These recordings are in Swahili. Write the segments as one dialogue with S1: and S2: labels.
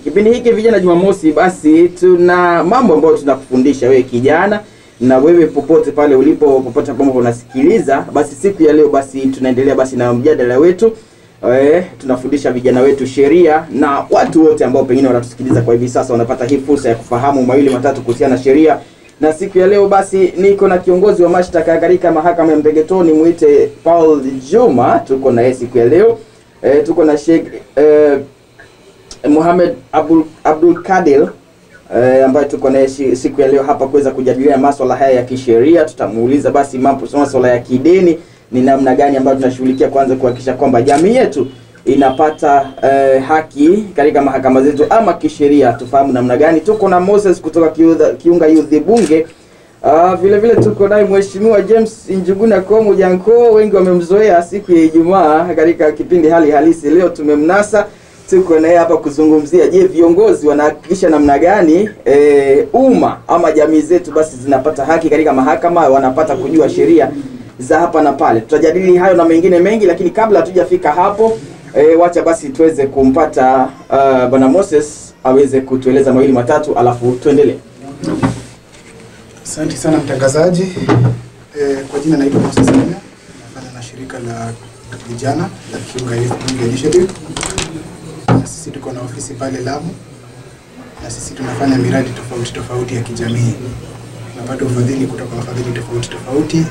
S1: Kipindi hiki vijana Jumamosi, basi tuna mambo ambayo tunakufundisha wewe kijana na wewe popote pale ulipo, popote ambapo unasikiliza, basi siku ya leo basi tunaendelea basi na mjadala wetu. Eh, tunafundisha vijana wetu sheria na watu wote ambao pengine wanatusikiliza kwa hivi sasa wanapata hii fursa ya kufahamu mawili matatu kuhusiana na sheria. Na siku ya leo basi niko na kiongozi wa mashtaka katika mahakama ya Mpegetoni, mwite Paul Juma, tuko na yeye siku ya leo. Eh, tuko na Sheikh eh, Mohamed Abdul, Abdul Kadir eh, ambaye tuko naye shi- siku ya leo hapa kuweza kujadiliana maswala haya ya kisheria. Tutamuuliza basi mambo maswala ya kidini ni namna gani ambayo tunashughulikia kwanza kuhakikisha kwamba jamii yetu inapata eh, haki katika mahakama zetu ama kisheria, tufahamu namna gani. Tuko na Moses kutoka Kiudha- Kiunga Youth Bunge. Uh, vile vile tuko naye Mheshimiwa James Njuguna Komu Janko, wengi wamemzoea siku ya Ijumaa katika kipindi hali halisi. Leo tumemnasa, tuko naye hapa kuzungumzia, je, viongozi wanahakikisha namna gani eh, umma ama jamii zetu basi zinapata haki katika mahakama, wanapata kujua sheria za hapa na pale. Tutajadili hayo na mengine mengi, lakini kabla hatujafika hapo eh, wacha basi tuweze kumpata uh, Bwana Moses aweze kutueleza mawili matatu, alafu tuendelee.
S2: Asante sana mtangazaji. E, kwa jina naitwa Moses Kenya, nafanya na shirika la vijana la Kiunga Youth Bunge Initiative, na sisi tuko na ofisi pale Lamu, na sisi tunafanya miradi tofauti tofauti ya kijamii. Tunapata ufadhili kutoka wafadhili tofauti tofauti,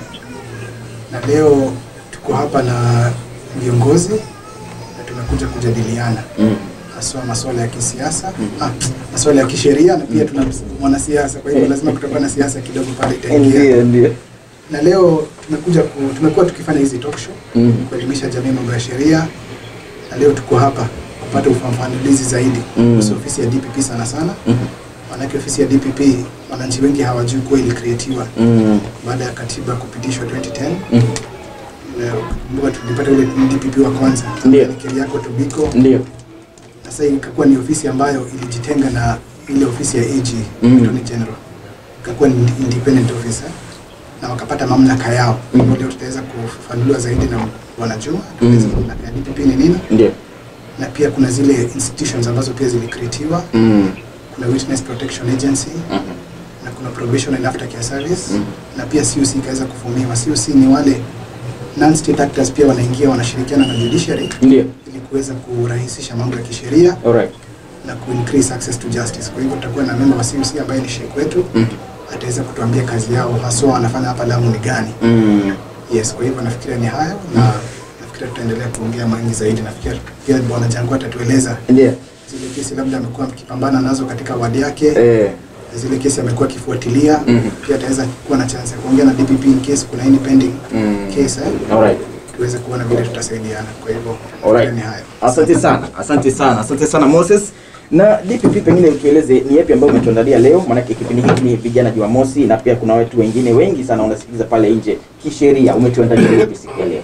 S2: na leo tuko hapa na viongozi na tumekuja kujadiliana haswa masuala ya kisiasa ah, masuala ya kisheria na pia tuna mwanasiasa, kwa hivyo lazima kutakuwa na siasa kidogo pale itaingia.
S1: Ndio, ndio.
S2: Na leo tumekuja ku, tumekuwa tukifanya hizi talk show
S1: Mm.
S2: kuelimisha jamii mambo ya sheria, na leo tuko hapa kupata ufafanulizi zaidi
S1: Mm.
S2: kuhusu ofisi ya DPP sana sana,
S1: Mhm.
S2: maanake ofisi ya DPP wananchi wengi hawajui kuwa ilikreatiwa
S1: Mm.
S2: baada ya katiba kupitishwa 2010
S1: Mhm.
S2: na kumbuka tulipata ule DPP wa kwanza
S1: Ndio.
S2: ni Keriako Tobiko
S1: Ndio.
S2: na sasa ikakuwa ni ofisi ambayo ilijitenga na ile ofisi ya AG
S1: Mm.
S2: Attorney General, ikakuwa ni independent office eh, na wakapata mamlaka yao.
S1: Mm.
S2: Mm. Leo tutaweza kufafanuliwa zaidi na Bwana Juma tueleze
S1: Mm.
S2: mamlaka ya DPP ni nini,
S1: Ndio.
S2: na pia kuna zile institutions ambazo pia zilikreatiwa.
S1: Mm.
S2: Kuna Witness Protection Agency
S1: Mhm.
S2: na kuna Probation and Aftercare Service
S1: Mm.
S2: na pia CUC ikaweza kufumiwa. CUC ni wale non state actors pia wanaingia wanashirikiana na judiciary
S1: Ndio.
S2: ili kuweza kurahisisha mambo ya kisheria
S1: Alright.
S2: na ku increase access to justice. Kwa hivyo tutakuwa na member wa CUC ambaye ni sheikh wetu
S1: Mm.
S2: ataweza kutuambia kazi yao haswa wanafanya hapa Lamu ni gani.
S1: Mm.
S2: Yes, kwa hivyo nafikiria ni hayo na nafikiria tutaendelea kuongea mengi zaidi. Nafikiria pia bwana Jangu atatueleza
S1: Ndio.
S2: zile kesi labda amekuwa mkipambana nazo katika wadi yake,
S1: Eh.
S2: zile kesi amekuwa akifuatilia.
S1: Mhm.
S2: Pia ataweza kuwa na chance ya kuongea na DPP in case kuna any pending
S1: Mm.
S2: case eh,
S1: Alright.
S2: tuweze kuona vile tutasaidiana. Kwa hivyo
S1: Alright.
S2: ni hayo.
S1: Asante sana, asante sana, asante sana Moses. Na DPP, pengine utueleze ni yapi ambayo umetuandalia leo, maanake kipindi hiki ni vijana Jumamosi na pia kuna watu wengine wengi sana wanasikiliza pale nje. Kisheria umetuandalia yapi siku ya leo?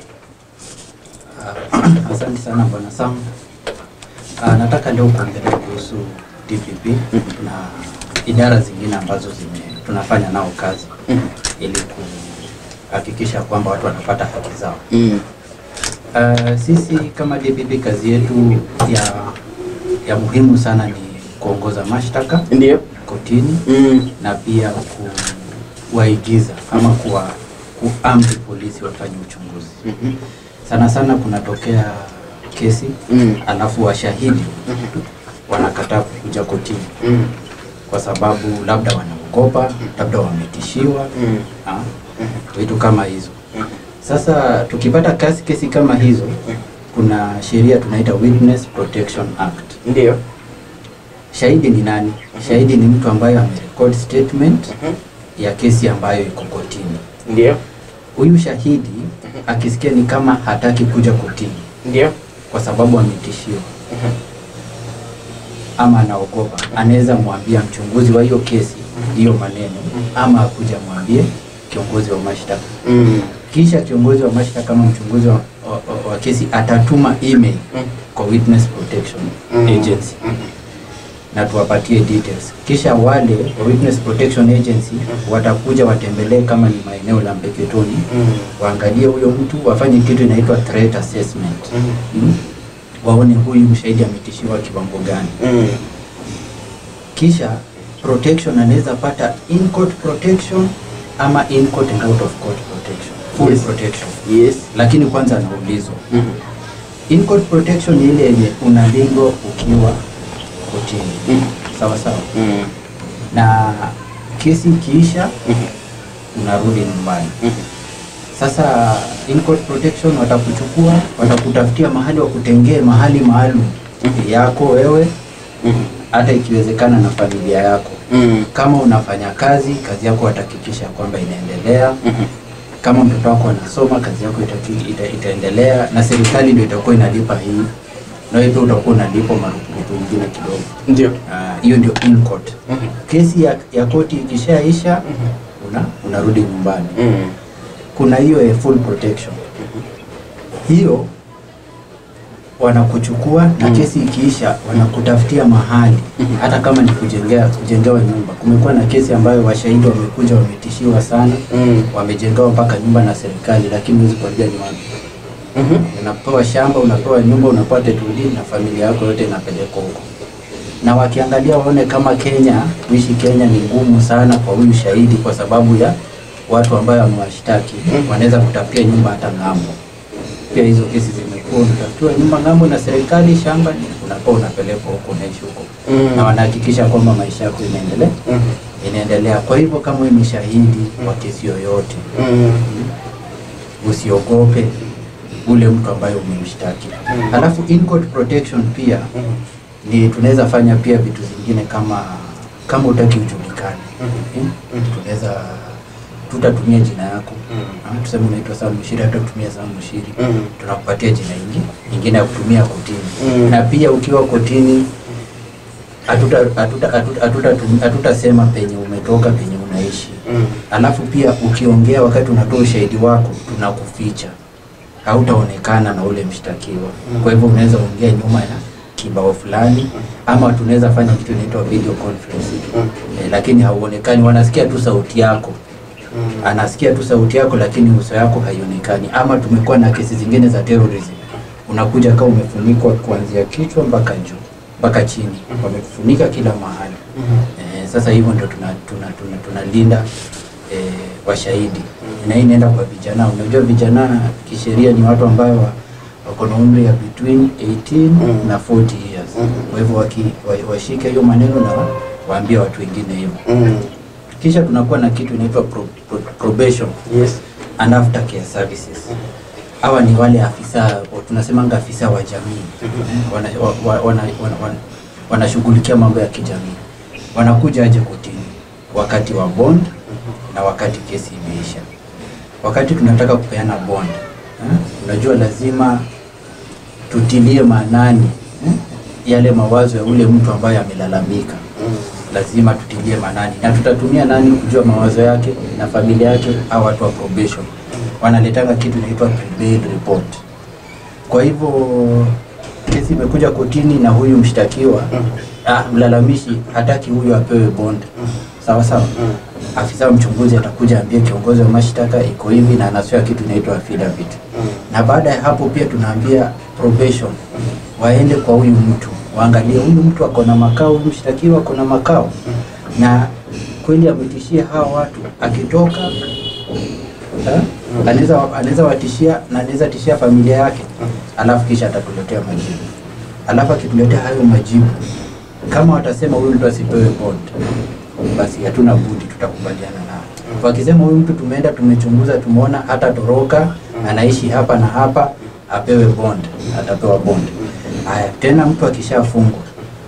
S3: Ah, Asante sana bwana Sam. Ah, nataka leo kuongelea kuhusu DPP na idara zingine ambazo zime tunafanya nao kazi
S1: Mhm.
S3: ili kuhakikisha kwamba watu wanapata haki zao.
S1: Mm.
S3: Ah, sisi kama DPP kazi yetu ya ya muhimu sana ni kuongoza mashtaka
S1: Ndio.
S3: kotini
S1: Mm.
S3: na pia kuwaigiza ama kuwa kuamri polisi wafanye uchunguzi.
S1: Mhm.
S3: Sana sana kunatokea kesi
S1: Mm.
S3: alafu washahidi wanakataa kukuja kotini
S1: Mm.
S3: kwa sababu labda wanaogopa, labda wametishiwa,
S1: Mm.
S3: ah, vitu kama hizo. Sasa tukipata kasi kesi kama hizo, kuna sheria tunaita Witness Protection Act.
S1: Ndio.
S3: Shahidi ni nani? Shahidi ni mtu ambaye amerecord statement
S1: Mhm.
S3: ya kesi ambayo iko kotini.
S1: Ndio.
S3: Huyu shahidi akisikia ni kama hataki kuja kotini
S1: Ndio.
S3: kwa sababu ametishiwa
S1: Mhm.
S3: ama anaogopa, anaweza mwambia mchunguzi wa hiyo kesi hiyo maneno, ama akuja mwambie kiongozi wa mashtaka.
S1: Mm.
S3: Kisha kiongozi wa mashtaka ama mchunguzi wa, wa, wa, wa kesi atatuma email
S1: Mm.
S3: kwa Witness Protection
S1: Mm.
S3: Agency na tuwapatie details. Kisha wale wa Witness Protection Agency watakuja watembelee kama ni maeneo la Mpeketoni,
S1: Mm.
S3: waangalie huyo mtu, wafanye kitu inaitwa threat assessment
S1: Mm.
S3: mm. waone huyu mshahidi ametishiwa kiwango gani
S1: Mm.
S3: kisha protection anaweza pata in court protection ama in court and out of court protection full
S1: Yes.
S3: protection
S1: Yes.
S3: lakini kwanza anaulizwa
S1: Mhm.
S3: in court protection ni ile yenye unalindwa ukiwa kotini
S1: Mhm.
S3: sawa sawa
S1: Mhm.
S3: na kesi ikiisha
S1: Mhm.
S3: unarudi nyumbani
S1: Mhm.
S3: sasa in court protection watakuchukua watakutafutia mahali wakutengee mahali maalum
S1: Mhm.
S3: yako wewe
S1: Mhm.
S3: hata ikiwezekana na familia yako
S1: Mhm.
S3: kama unafanya kazi kazi yako watahakikisha kwamba inaendelea
S1: Mhm.
S3: kama mtoto wako anasoma kazi yako itaki- ita, itaendelea na serikali ndio itakuwa inalipa hii na wewe pia utakuwa unalipa marupurupu ingine kidogo
S1: Ndio.
S3: Ah, hiyo ndio in court
S1: Mhm.
S3: kesi ya, ya koti ikishaisha una, unarudi nyumbani
S1: Mhm.
S3: kuna hiyo ya full protection hiyo wanakuchukua na
S1: Mhm.
S3: kesi ikiisha wanakutafutia mahali
S1: Mhm.
S3: hata kama ni kujengea kujengewa nyumba kumekuwa na kesi ambayo washahidi wamekuja wametishiwa sana
S1: Mhm.
S3: wamejengewa mpaka nyumba na serikali lakini huwezi kuambia ni wapi
S1: Mhm.
S3: unapewa shamba unapewa nyumba unapewa title deed na familia yako yote inapelekwa huko na wakiangalia waone kama Kenya kuishi Kenya ni ngumu sana kwa huyu shahidi kwa sababu ya watu ambayo wamewashtaki
S1: Mhm.
S3: wanaweza kutafutia nyumba hata ng'ambo pia hizo kesi zimekuwa unatafutiwa nyumba ng'ambo na serikali shamba ni unakuwa unapelekwa huko unaishi huko
S1: Mhm.
S3: na wanahakikisha kwamba maisha yako inaendelea
S1: Mhm.
S3: inaendelea kwa hivyo kama wewe ni shahidi wa kesi yoyote
S1: Mhm.
S3: usiogope ule mtu ambaye umemshtaki.
S1: Mm.
S3: Alafu in court protection pia
S1: Mhm.
S3: ni tunaweza fanya pia vitu zingine kama kama utaki ujulikane.
S1: Mhm.
S3: Eh?
S1: Mhm.
S3: Tunaweza tutatumia jina yako.
S1: Mm.
S3: Ah, Tuseme unaitwa Sam Mushiri, hata kutumia Sam Mushiri.
S1: Mhm.
S3: Tunakupatia jina ingi nyingine ya kutumia kotini.
S1: Mm.
S3: Na pia ukiwa kotini hatuta hatuta hatuta hatuta hatutasema penye umetoka penye unaishi.
S1: Mhm.
S3: Alafu pia ukiongea wakati unatoa ushahidi wako tunakuficha, hautaonekana na ule mshtakiwa.
S1: Mm.
S3: Kwa hivyo unaweza ongea nyuma ya kibao fulani, ama tunaweza fanya kitu inaitwa video conference
S1: Mm.
S3: eh, lakini hauonekani, wanasikia tu sauti yako
S1: Mhm.
S3: anasikia tu sauti yako lakini uso yako haionekani. Ama tumekuwa na kesi zingine za terrorism, unakuja kama umefunikwa kuanzia kichwa mpaka juu mpaka chini, wamekufunika kila mahali.
S1: Mhm.
S3: Eh, sasa hivyo ndio tunalinda tuna, tuna, tunalinda eh, washahidi na hii inaenda kwa vijana. Unajua vijana kisheria ni watu ambao wa- wako na umri ya between 18
S1: Mm.
S3: na 40 years.
S1: Mhm.
S3: Kwa hivyo waki, wa, washike hiyo maneno na wa- waambie watu wengine hivyo.
S1: Mhm.
S3: Kisha tunakuwa na kitu inaitwa pro, pro, probation
S1: Yes.
S3: and aftercare services. Hawa ni wale afisa tunasemanga afisa wa jamii
S1: Mhm.
S3: wana, wa, wa, wana, wana, wana, wanashughulikia mambo ya kijamii. Wanakuja aje kotini wakati wa bond na wakati kesi imeisha. Wakati tunataka kupeana bond eh, unajua lazima tutilie maanani eh, yale mawazo ya ule mtu ambaye amelalamika
S1: Mhm.
S3: lazima tutilie maanani na tutatumia nani kujua mawazo yake na familia yake au watu wa probation wanaletanga kitu inaitwa prebail report kwa hivyo kesi imekuja kotini na huyu mshtakiwa ah, mlalamishi hataki huyu apewe bond sawa sawa
S1: Mhm.
S3: afisa mchunguzi atakuja ambie kiongozi wa mashtaka iko hivi na anasema kitu inaitwa affidavit
S1: Mhm.
S3: na baada ya hapo pia tunaambia probation waende kwa huyu mtu waangalie huyu mtu ako na makao, huyu mshtakiwa ako na makao, na kweli ametishia hawa watu, akitoka eh, anaweza anaweza watishia na anaweza tishia familia yake, alafu kisha atatuletea majibu. Alafu akituletea hayo majibu, kama watasema huyu mtu asipewe bond, basi hatuna budi, tutakubaliana nao. Wakisema huyu mtu tumeenda tumechunguza, tumeona hata toroka, anaishi hapa na hapa, apewe bond, atapewa bond. Haya, tena mtu akishafungwa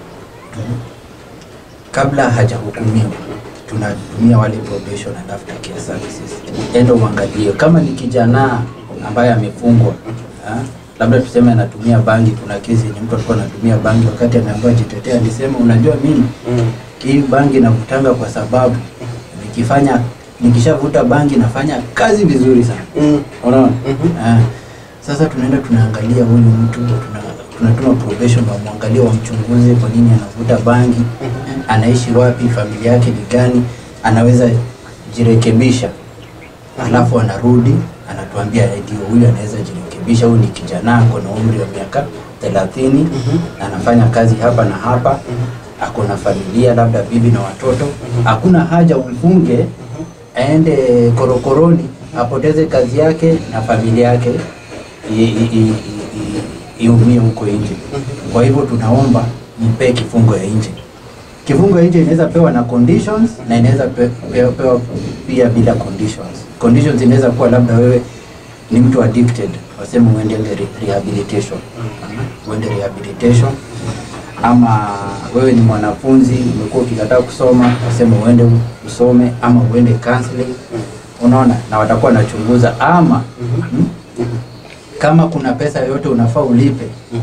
S3: kabla hajahukumiwa tunatumia wale probation and aftercare services. Enda uangalie kama ni kijana ambaye amefungwa ha? labda tuseme anatumia bangi. Kuna kesi yenye mtu alikuwa anatumia bangi, wakati ameambiwa jitetea, alisema unajua, mimi
S1: Mhm.
S3: hii bangi navutanga kwa sababu nikifanya nikishavuta bangi nafanya kazi vizuri sana.
S1: Mhm.
S3: Unaona?
S1: Mhm.
S3: Ah, sasa tunaenda tunaangalia huyu mtu tuna, tunatuma probation wamwangalie wamchunguze kwa nini anavuta bangi, anaishi wapi, familia yake ni gani, anaweza jirekebisha, alafu anarudi anatuambia ndio huyu anaweza jirekebisha, huyu ni kijana ako na umri wa miaka thelathini na anafanya kazi hapa na hapa ako na familia labda bibi na watoto hakuna haja umfunge aende korokoroni apoteze kazi yake na familia yake i- i- i- i- iumie huko nje kwa hivyo tunaomba mpee kifungo ya nje kifungo ya nje inaweza pewa na conditions na inaweza pe, pe, pewa pia bila conditions conditions inaweza kuwa labda wewe ni mtu addicted waseme uende re, rehabilitation uende rehabilitation ama wewe ni mwanafunzi umekuwa ukikataa kusoma waseme uende usome ama uende counseling unaona na watakuwa wanachunguza ama mm, kama kuna pesa yoyote unafaa ulipe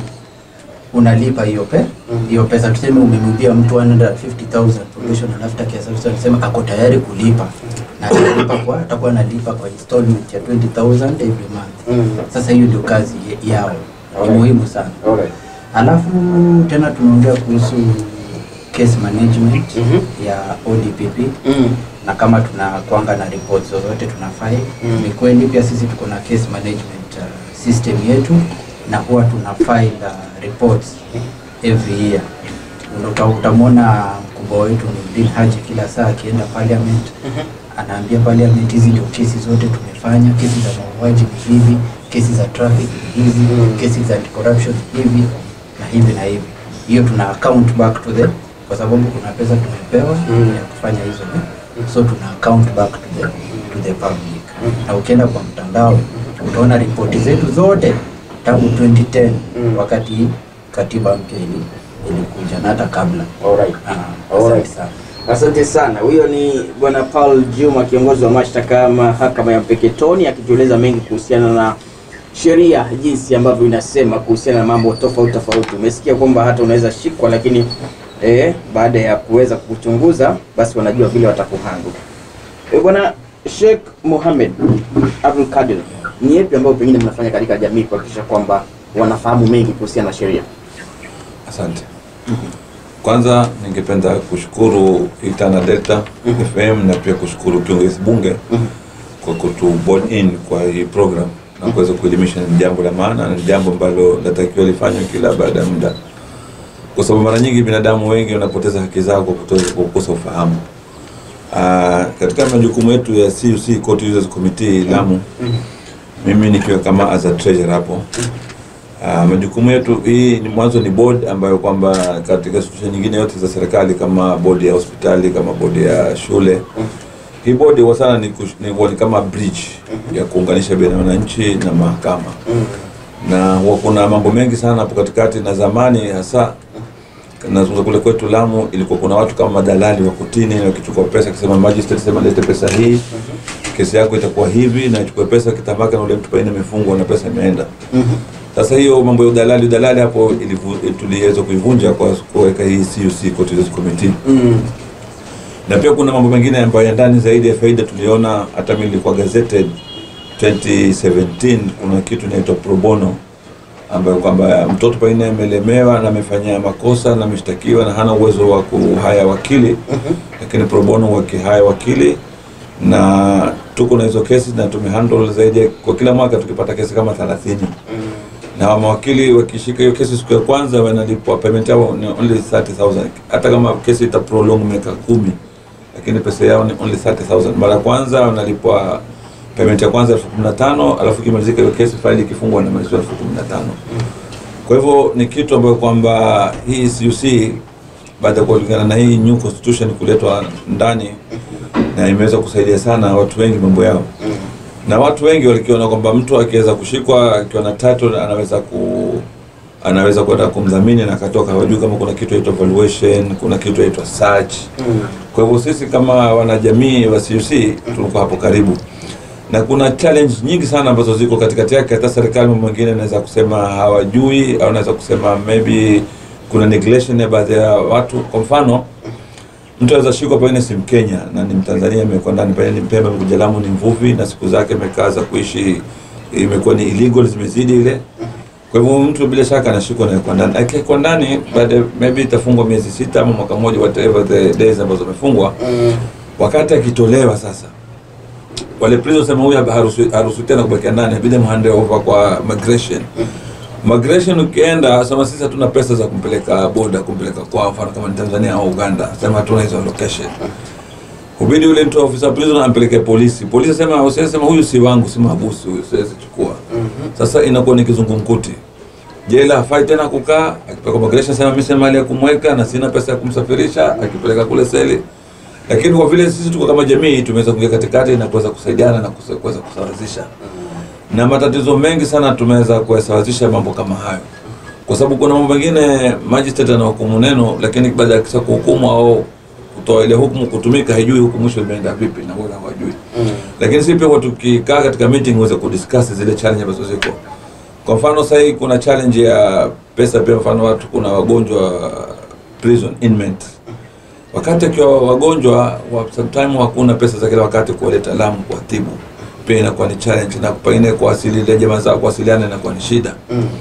S3: unalipa hiyo pe hiyo pesa tuseme umemwibia mtu 150,000 probation and after care service anasema ako tayari kulipa na atalipa kwa atakuwa analipa kwa installment ya 20,000 every month sasa hiyo ndio kazi ye- yao ni
S1: Alright.
S3: muhimu sana
S1: Alright.
S3: alafu tena tunaongea kuhusu case management
S1: Mhm.
S3: ya ODPP
S1: Mm.
S3: na kama tunakwanga na reports zozote tunafai
S1: Mm.
S3: ni kweli pia sisi tuko na case management uh, system yetu na huwa tuna file uh, reports every year Uta- utamwona mkubwa wetu Nurdin Haji kila saa akienda parliament anaambia parliament hizi ndio kesi zote tumefanya kesi za mauaji ni hivi kesi za traffic ni hivi
S1: Mm.
S3: kesi za corruption ni hivi na hivi na hivi hiyo tuna account back to the kwa sababu kuna pesa tumepewa
S1: Mm.
S3: ya kufanya hizo eh? so tuna account back to the, to the public na ukienda kwa mtandao utaona ripoti zetu zote tangu 2010
S1: Mm.
S3: wakati katiba mpya ili ilikuja na hata kabla
S1: Alright.
S3: Ah,
S1: Alright.
S3: asante sana
S1: Asante sana. Huyo ni Bwana Paul Juma, kiongozi wa mashtaka mahakama ya Mpeketoni, akitueleza mengi kuhusiana na sheria jinsi ambavyo inasema kuhusiana na mambo tofauti tofauti. Umesikia kwamba hata unaweza shikwa, lakini eh, baada ya kuweza kuchunguza, basi wanajua vile watakuhandle. Eh, Bwana Sheikh Mohamed Abdul Kadir, ni yepi ambayo pengine mnafanya katika jamii kuhakikisha kwamba wanafahamu mengi kuhusiana na sheria?
S4: Asante. Kwanza ningependa kushukuru Itana Delta FM na pia kushukuru kiongozi bunge kwa kutu board in kwa hii program na kuweza kuelimisha. Ni jambo la maana na ni jambo ambalo natakiwa lifanywe kila baada ya muda, kwa sababu mara nyingi binadamu wengi wanapoteza haki zao kwa kuto- kwa kukosa ufahamu. Ah, katika majukumu yetu ya CUC Court Users Committee Lamu, mimi nikiwa kama as a treasurer hapo Uh, majukumu yetu hii ni mwanzo ni board ambayo kwamba katika institution nyingine yote za serikali kama bodi ya hospitali kama bodi ya shule hii bodi kwa sana ni, kush- ni, huwa ni kama bridge ya kuunganisha baina ya wananchi na mahakama na huwa kuna mambo mengi sana hapo katikati na zamani hasa nazungumza kule kwetu Lamu ilikuwa kuna watu kama madalali wa kutini wakichukua pesa akisema magistrate sema lete pesa hii kesi yako itakuwa hivi na ichukue pesa kitabaka na ule mtu pengine imefungwa na pesa imeenda sasa hiyo mambo ya udalali udalali hapo ilivu- tuliweza kuivunja kwa kuweka hii CUC Court Users Committee
S1: Mm.
S4: na pia kuna mambo mengine ambayo ya ndani zaidi ya faida tuliona hata mimi nilikuwa gazetted 2017 kuna kitu inaitwa pro bono ambayo kwamba mtoto pengine amelemewa na amefanya makosa na ameshtakiwa na hana uwezo wa kuhaya wakili lakini pro bono wakihaya wakili na tuko na hizo kesi na tumehandle zaidi ya- kwa kila mwaka tukipata kesi kama 30 na mawakili wakishika hiyo kesi siku ya kwanza wanalipwa payment yao ni only 30000 hata kama kesi ita prolong miaka kumi lakini pesa yao ni only 30000 mara ya kwanza wanalipwa payment ya kwanza elfu kumi na tano alafu ikimalizika hiyo kesi faili ikifungwa wanamaliziwa elfu kumi na tano kwa hivyo ni kitu ambayo kwamba hii CUC baada ya kulingana na hii new constitution kuletwa ndani na imeweza kusaidia sana watu wengi mambo yao na watu wengi walikiona kwamba mtu akiweza kushikwa akiwa na title anaweza ku anaweza kwenda kumdhamini na akatoka hawajui kama kuna kitu yaitwa valuation kuna kitu yaitwa search kwa hivyo sisi kama wanajamii wa CUC tulikuwa hapo karibu na kuna challenge nyingi sana ambazo ziko katikati yake hata serikali mambo mengine naweza kusema hawajui au naweza kusema maybe kuna neglection ya baadhi ya watu kwa mfano mtu anaweza shikwa pengine si Mkenya na ni Mtanzania amekuwa ndani pengine ni Mpemba amekuja Lamu ni mvuvi na siku zake amekaa za kuishi imekuwa ni illegal zimezidi ile kwa hivyo mtu bila shaka anashikwa na kwa ndani akiwekwa ndani baada maybe itafungwa miezi sita ama mwaka mmoja whatever the days ambazo amefungwa wakati akitolewa sasa wale prisoners sema huyu haruhusi haruhusi tena kubakia ndani inabidi muhande over kwa migration migration ukienda sema sisi hatuna pesa za kumpeleka boda kumpeleka kwa mfano kama ni Tanzania au Uganda sema hatuna hizo location hubidi yule mtu wa ofisa prison ampeleke polisi polisi asema usisema huyu si wangu si mahabusi huyu siwezi chukua sasa inakuwa ni kizungumkuti jela hafai tena kukaa akipeleka migration sema mimi sina mali ya kumweka na sina pesa ya kumsafirisha akipeleka kule seli lakini kwa vile sisi tuko kama jamii tumeweza kuingia katikati na kuweza kusaidiana na kuweza kuweza kusawazisha na matatizo mengi sana tumeweza kuyasawazisha mambo kama hayo kwa sababu kuna mambo mengine magistrate anahukumu neno lakini baada ya kisa kuhukumu au kutoa ile hukumu kutumika haijui huku mwisho imeenda vipi na wala hawajui lakini sisi pia huwa tukikaa katika meeting huweza kudiscuss zile challenge ambazo ziko kwa mfano sasa hii kuna challenge ya pesa pia mfano watu kuna wagonjwa prison inmate wakati akiwa wagonjwa wa sometime hakuna pesa za kila wakati kuwaleta Lamu kuwatibu pia inakuwa ni challenge na pengine kuwasili ile jamaa zao kuwasiliana inakuwa ni shida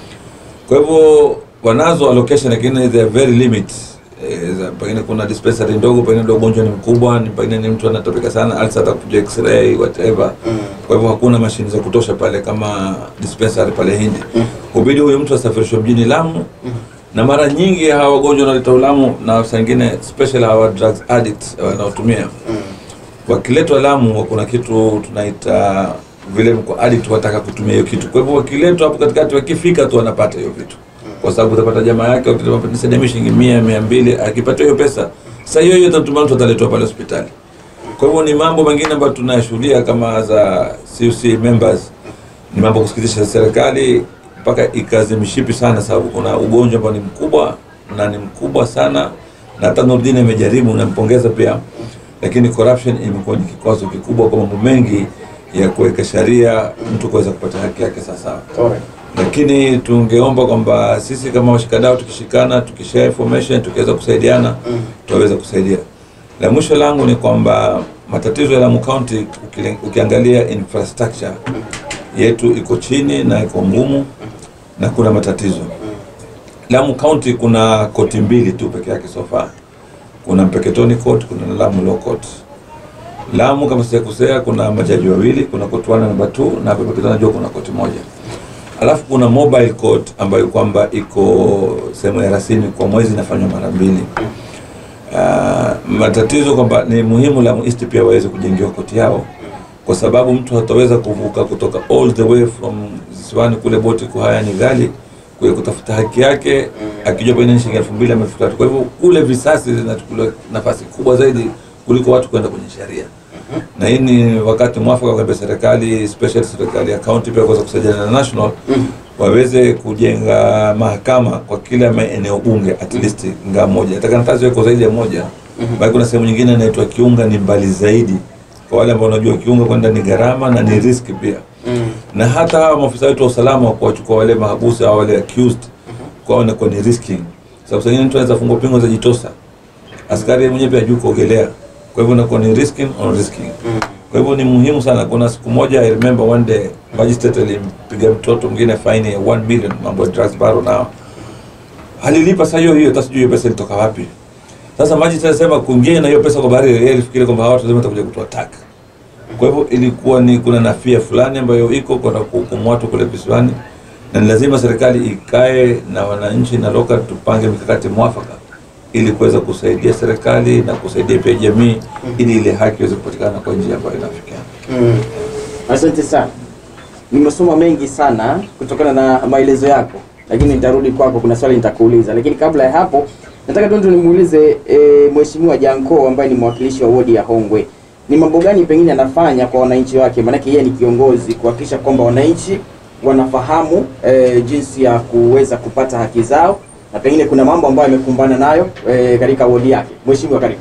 S4: kwa hivyo wanazo allocation lakini they are very limit Eh, za- pengine kuna dispensary ndogo pengine ndio ugonjwa ni mkubwa ni pengine ni mtu anatapika sana alsa atakuja x-ray whatever kwa hivyo hakuna mashine za kutosha pale kama dispensary pale Hindi hubidi huyu mtu asafirishwe mjini Lamu na mara nyingi hawa wagonjwa wanaleta Lamu na saa ingine special hawa drugs addicts wanaotumia wakiletwa Lamu kuna kitu tunaita vile mko addict wataka kutumia hiyo kitu. Kwa hivyo wakiletwa hapo katikati, wakifika tu wanapata hiyo vitu, kwa sababu utapata jamaa yake wakisaidia shilingi mia mia mbili, akipata hiyo pesa saa hiyo hiyo tatuma mtu ataletwa pale hospitali. Kwa hivyo ni mambo mengine ambayo tunayashuhudia kama za CUC members, ni mambo kusikitisha serikali mpaka ikaze mishipi sana, sababu kuna ugonjwa ambao ni mkubwa na ni mkubwa sana, na hata Nurdin amejaribu, nampongeza pia, lakini corruption imekuwa ni kikwazo kikubwa kwa mambo mengi ya kuweka sheria mtu kuweza kupata haki yake sawasawa lakini tungeomba kwamba sisi kama washikadau tukishikana tukishare information tukiweza kusaidiana tutaweza kusaidia la mwisho langu ni kwamba matatizo ya Lamu County ukile- ukiangalia infrastructure yetu iko chini na iko ngumu na kuna matatizo Lamu County kuna koti mbili tu peke yake so far kuna Mpeketoni Court kuna Lamu Law Court Lamu kama sijakosea kuna majaji wawili kuna koti 1 na namba 2 na hapa Mpeketoni najua kuna koti moja alafu kuna mobile court ambayo kwamba iko sehemu ya Rasini kwa mwezi inafanywa mara mbili. Uh, matatizo kwamba ni muhimu Lamu East pia waweze kujengewa koti yao, kwa sababu mtu hataweza kuvuka kutoka all the way from Zisiwani kule boti kuhaya ni ghali kuya kutafuta haki yake, akijua pengine ni shilingi elfu mbili ama elfu tatu. Kwa hivyo kule visasi zinachukuliwa nafasi kubwa zaidi kuliko watu kwenda kwenye sheria na hii ni wakati mwafaka kwa serikali special serikali ya county pia kuweza kusaidiana na national waweze kujenga mahakama kwa kila maeneo bunge at least ngaa moja hata nafasi iko zaidi ya moja bali kuna sehemu nyingine inaitwa Kiunga ni mbali zaidi kwa wale ambao wanajua Kiunga kwenda ni gharama na ni risk pia na hata hawa maafisa wetu wa usalama wa kuwachukua wale mahabusu au wale accused kwao inakuwa ni risking sababu saa ingine mtu anaweza fungwa pingo za jitosa askari mwenyewe pia hajui kuogelea kwa hivyo inakuwa ni risking on risking kwa hivyo ni muhimu sana kuna siku moja I remember one day magistrate alimpiga mtoto mwingine faini ya 1 million mambo ya drugs baro nao alilipa saa hiyo hiyo hata sijui hiyo pesa ilitoka wapi sasa magistrate alisema kuingia na hiyo pesa kwa bahari yeye alifikiri kwamba hawa watu lazima watakuja kutoa taka kwa hivyo ilikuwa ni kuna nafia fulani ambayo iko kwa kuhukumu watu kule visiwani na ni lazima serikali ikae na wananchi na local tupange mikakati mwafaka ili kuweza kusaidia serikali na kusaidia pia jamii ili ile haki iweze kupatikana kwa njia ambayo inafikiana.
S1: Mm. Asante sana. Nimesoma mengi sana kutokana na maelezo yako, lakini nitarudi kwako, kuna swali nitakuuliza, lakini kabla ya hapo nataka tu nimuulize e, Mheshimiwa Janko ambaye ni mwakilishi wa wodi ya Hongwe, ni mambo gani pengine anafanya kwa wananchi wake? Maanake yeye ni kiongozi, kuhakikisha kwamba wananchi wanafahamu e, jinsi ya kuweza kupata haki zao, na pengine kuna mambo ambayo amekumbana nayo e, katika wodi yake. Mheshimiwa, karibu.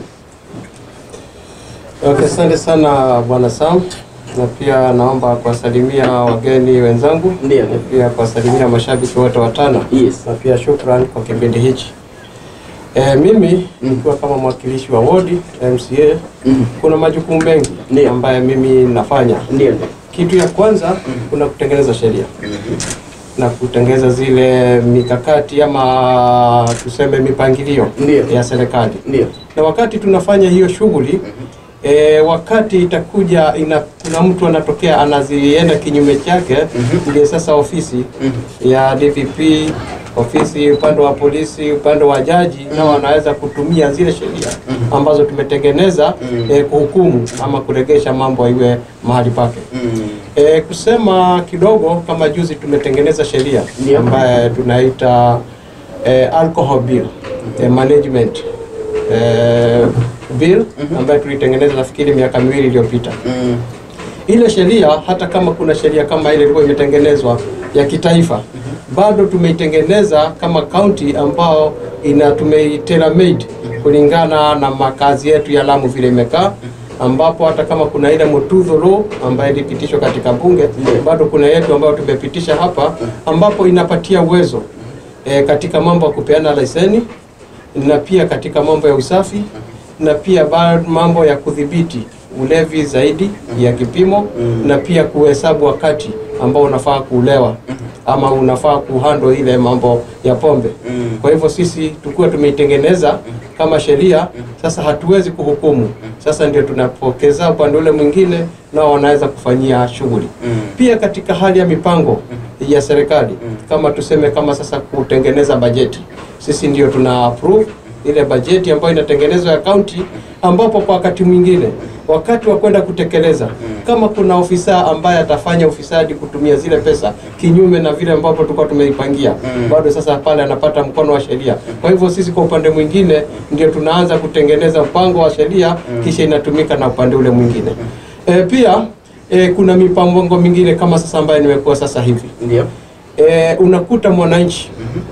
S5: Okay, asante sana Bwana Sam, na pia naomba kuwasalimia wageni wenzangu
S1: Ndiyo.
S5: na pia kuwasalimia mashabiki wote watano
S1: Yes.
S5: na pia shukran kwa kipindi hichi. E, mimi nikiwa kama mwakilishi wa wodi MCA,
S1: Mhm.
S5: kuna majukumu mengi
S1: Ndiyo.
S5: ambayo mimi nafanya.
S1: Ndio, ndio.
S5: Kitu ya kwanza kuna kutengeneza sheria na kutengeneza zile mikakati ama tuseme mipangilio
S1: Ndiyo.
S5: ya serikali
S1: Ndio.
S5: na wakati tunafanya hiyo shughuli e, wakati itakuja ina kuna mtu anatokea anazienda kinyume chake, ndio sasa ofisi ya DPP, ofisi upande wa polisi, upande wa jaji, nao wanaweza kutumia zile sheria ambazo tumetengeneza eh, kuhukumu ama kuregesha mambo iwe mahali pake. E, kusema kidogo kama juzi tumetengeneza sheria
S1: Ndio.
S5: ambaye tunaita e, alcohol bill e, management e, bill ambayo tulitengeneza nafikiri miaka miwili iliyopita. Ile sheria hata kama kuna sheria kama ile ilikuwa imetengenezwa ya kitaifa, bado tumeitengeneza kama county ambao ina tumeitailor made kulingana na makazi yetu ya Lamu vile imekaa ambapo hata kama kuna ile Mutudho law ambayo ilipitishwa katika bunge, bado kuna yetu ambayo tumepitisha hapa ambapo inapatia uwezo e, katika mambo ya kupeana leseni na pia katika mambo ya usafi na pia ba- mambo ya kudhibiti ulevi zaidi ya kipimo na pia kuhesabu wakati ambao unafaa kuulewa ama unafaa kuhandle ile mambo ya pombe. Kwa hivyo sisi tukuwa tumeitengeneza kama sheria, sasa hatuwezi kuhukumu. Sasa ndio tunapokeza upande ule mwingine, nao wanaweza kufanyia shughuli. Pia katika hali ya mipango ya serikali, kama tuseme kama sasa kutengeneza bajeti, sisi ndio tuna approve ile bajeti ambayo inatengenezwa ya kaunti, ambapo kwa wakati mwingine wakati wa kwenda kutekeleza, kama kuna ofisa ambaye atafanya ufisadi kutumia zile pesa kinyume na vile ambapo tulikuwa tumeipangia, bado sasa pale anapata mkono wa sheria. Kwa hivyo sisi kwa upande mwingine ndio tunaanza kutengeneza mpango wa sheria, kisha inatumika na upande ule mwingine. E, pia e, kuna mipango mingine kama sasa ambayo nimekuwa sasa hivi
S1: Ndio.
S5: e, unakuta mwananchi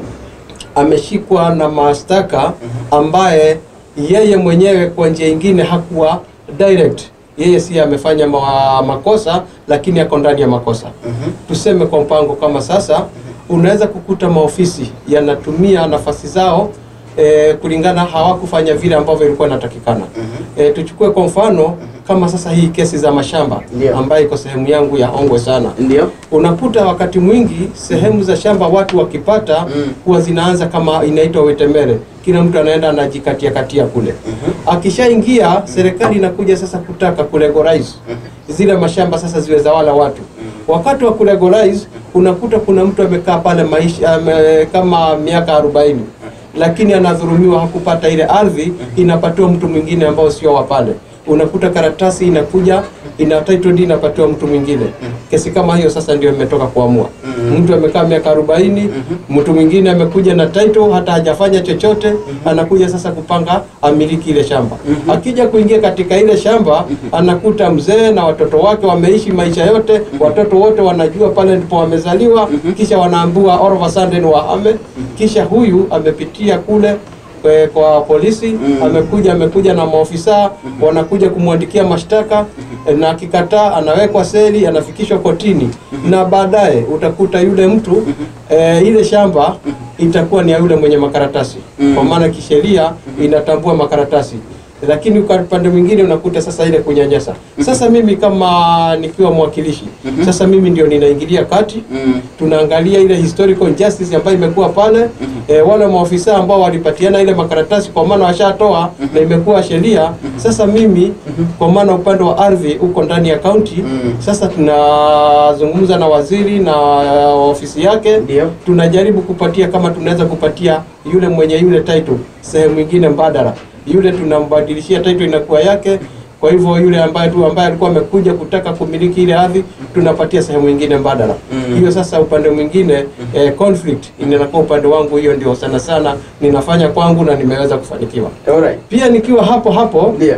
S5: ameshikwa na mashtaka ambaye yeye mwenyewe kwa njia ingine hakuwa direct yeye si amefanya ma makosa lakini ako ndani ya makosa tuseme kwa mpango kama sasa unaweza kukuta maofisi yanatumia nafasi zao e, kulingana hawakufanya vile ambavyo ilikuwa inatakikana e, tuchukue kwa mfano kama sasa hii kesi za mashamba
S1: Ndio.
S5: ambayo iko sehemu yangu ya Ongwe sana
S1: Ndio.
S5: unakuta wakati mwingi sehemu za shamba watu wakipata huwa zinaanza kama inaitwa wetemere, kila mtu anaenda anajikatia katia kule. Akishaingia serikali inakuja sasa kutaka kulegalize zile mashamba sasa ziwe za wala watu. Wakati wa kulegalize unakuta kuna mtu amekaa pale maisha ame, kama miaka arobaini lakini anadhulumiwa, hakupata ile ardhi, inapatiwa mtu mwingine ambao sio wa pale unakuta karatasi inakuja ina title deed inapatiwa mtu mwingine. Kesi kama hiyo sasa ndio imetoka kuamua. Mtu amekaa miaka arobaini, mtu mwingine amekuja na title hata hajafanya chochote, anakuja sasa kupanga amiliki ile shamba. Akija kuingia katika ile shamba, anakuta mzee na watoto wake wameishi maisha yote, watoto wote wanajua pale ndipo wamezaliwa, kisha wanaambiwa all of a sudden wahame, kisha huyu amepitia kule kwe- kwa polisi amekuja amekuja na maofisa wanakuja kumwandikia mashtaka eh, na akikataa anawekwa seli anafikishwa kotini na baadaye utakuta yule mtu eh, ile shamba itakuwa ni ya yule mwenye makaratasi kwa maana kisheria inatambua makaratasi lakini kwa upande mwingine unakuta sasa ile kunyanyasa. Sasa mimi kama nikiwa mwakilishi, sasa mimi ndio ninaingilia kati, tunaangalia ile historical injustice ambayo imekuwa pale e, wale maofisa ambao walipatiana ile makaratasi kwa maana washatoa na imekuwa sheria. Sasa mimi kwa maana upande wa ardhi uko ndani ya kaunti, sasa tunazungumza na waziri na ofisi yake
S1: Ndio.
S5: tunajaribu kupatia kama tunaweza kupatia yule mwenye yule title sehemu ingine mbadala, yule tunambadilishia title inakuwa yake. Kwa hivyo yule ambaye tu ambaye alikuwa amekuja kutaka kumiliki ile ardhi tunapatia sehemu ingine mbadala. Hiyo sasa upande mwingine eh, conflict inakuwa upande wangu, hiyo ndio sana sana ninafanya kwangu na nimeweza kufanikiwa.
S1: Alright.
S5: Pia nikiwa hapo hapo
S1: Ndio.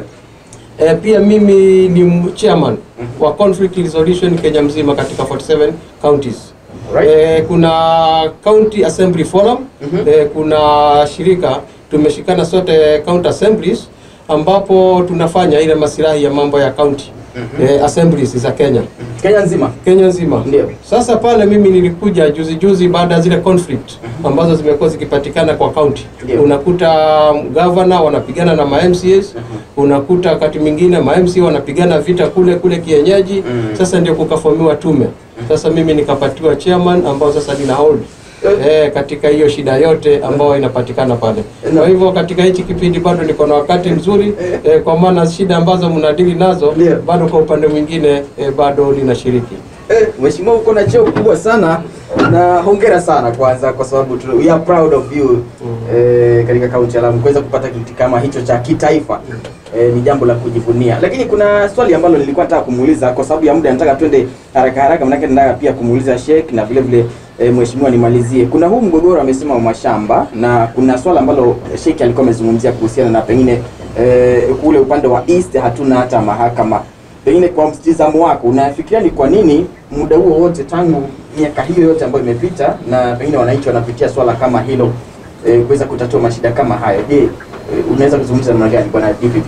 S5: E, pia mimi ni m- chairman wa conflict resolution Kenya mzima katika 47 counties.
S1: Right.
S5: E, kuna county assembly forum e, kuna shirika tumeshikana sote county assemblies ambapo tunafanya ile masilahi ya mambo ya county e, assemblies za Kenya
S1: Kenya nzima.
S5: Kenya nzima.
S1: Ndio.
S5: Sasa pale mimi nilikuja juzi juzi baada ya zile conflict ambazo zimekuwa zikipatikana kwa county.
S1: Ndio.
S5: Unakuta um, governor wanapigana na ma MCAs, unakuta wakati mwingine ma MC wanapigana vita kule kule kienyeji. Sasa ndio kukafomiwa tume. Sasa mimi nikapatiwa chairman ambao sasa nina hold eh, katika hiyo shida yote ambayo inapatikana pale. Kwa hivyo katika hichi kipindi bado niko na wakati mzuri eh, kwa maana shida ambazo mnadili nazo
S1: Ndio.
S5: bado kwa upande mwingine eh, bado ninashiriki.
S1: Eh, Mheshimiwa uko na cheo kubwa sana na hongera sana kwanza kwa sababu tu, we are proud of you eh, katika kaunti ya Lamu kuweza kupata kiti kama hicho cha kitaifa eh, ni jambo la kujivunia. Lakini kuna swali ambalo nilikuwa nataka kumuuliza kwa sababu ya muda, nataka twende haraka haraka, manake nataka pia kumuuliza Sheikh na vile vile eh, mheshimiwa nimalizie. Kuna huu mgogoro amesema wa mashamba na kuna swala ambalo Sheikh alikuwa amezungumzia kuhusiana na pengine eh, kule upande wa East hatuna hata mahakama pengine kwa mtizamo wako unafikiria ni kwa nini muda huo wote tangu miaka hiyo yote ambayo imepita na pengine wananchi wanapitia swala kama hilo e, kuweza kutatua mashida kama hayo je e, unaweza kuzungumza namna gani bwana DPP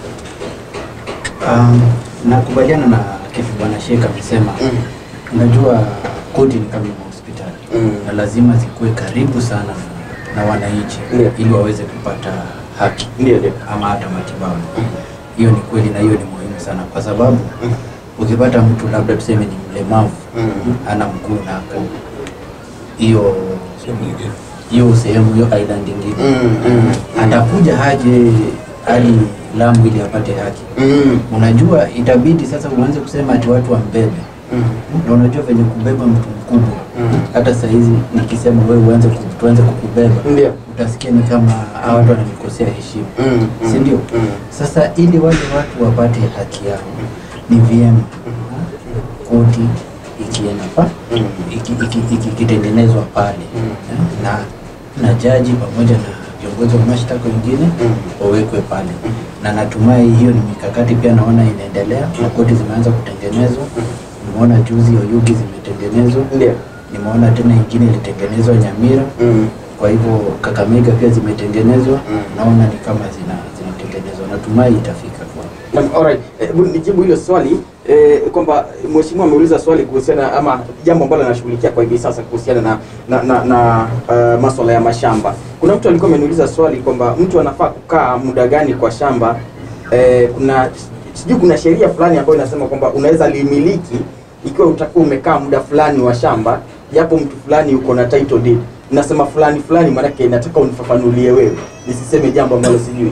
S3: Um, nakubaliana na kitu bwana Sheikh amesema.
S1: Mm.
S3: Unajua koti ni kama hospitali
S1: Mm.
S3: na lazima zikuwe karibu sana na, na wananchi
S1: Ndio.
S3: ili waweze kupata haki
S1: ndio ndio
S3: ama hata matibabu. Hiyo ni kweli na hiyo ni muhimu sana kwa sababu ukipata mtu labda tuseme ni mlemavu
S1: Mm.
S3: ana mguu na ako hiyo
S4: Sehemu nyingine.
S3: hiyo sehemu hiyo aidha nyingine
S1: Mm, mm,
S3: atakuja haje hadi Lamu ili apate haki.
S1: mm,
S3: Unajua itabidi sasa uanze kusema ati watu wambebe,
S1: mm,
S3: na unajua venye kubeba mtu mkubwa
S1: Mm.
S3: hata saa hizi nikisema wewe uanze ku- tuanze kukubeba
S1: ndio
S3: utasikia ni kama hawa watu wananikosea heshima
S1: Mm, mm,
S3: si ndio?
S1: mm.
S3: Sasa ili wale watu wapate haki yao ni vyema koti ikienda pa
S1: Mm.
S3: iki- iki- iki- ikitengenezwa pale
S1: Mm.
S3: eh, na na jaji pamoja na viongozi wa mashtaka wengine
S1: Mm.
S3: wawekwe pale, na natumai hiyo ni mikakati pia naona inaendelea na koti zimeanza kutengenezwa. Nimeona juzi Oyugi zimetengenezwa,
S1: ndio
S3: nimeona tena ingine ilitengenezwa Nyamira
S1: Mm.
S3: kwa hivyo Kakamega pia zimetengenezwa
S1: Mm.
S3: naona ni kama zina zinatengenezwa, natumai itafika kwa
S1: Naam, alright. Eh, hebu nijibu hilo swali eh, kwamba mheshimiwa ameuliza swali kuhusiana ama jambo ambalo anashughulikia kwa hivi sasa kuhusiana na na, na, na uh, maswala ya mashamba. Kuna mtu alikuwa ameniuliza swali kwamba mtu anafaa kukaa muda gani kwa shamba eh, kuna sijui kuna sheria fulani ambayo inasema kwamba unaweza limiliki ikiwa utakuwa umekaa muda fulani wa shamba japo mtu fulani uko na title deed. Nasema fulani fulani, maanake nataka unifafanulie wewe, nisiseme jambo ambalo sijui.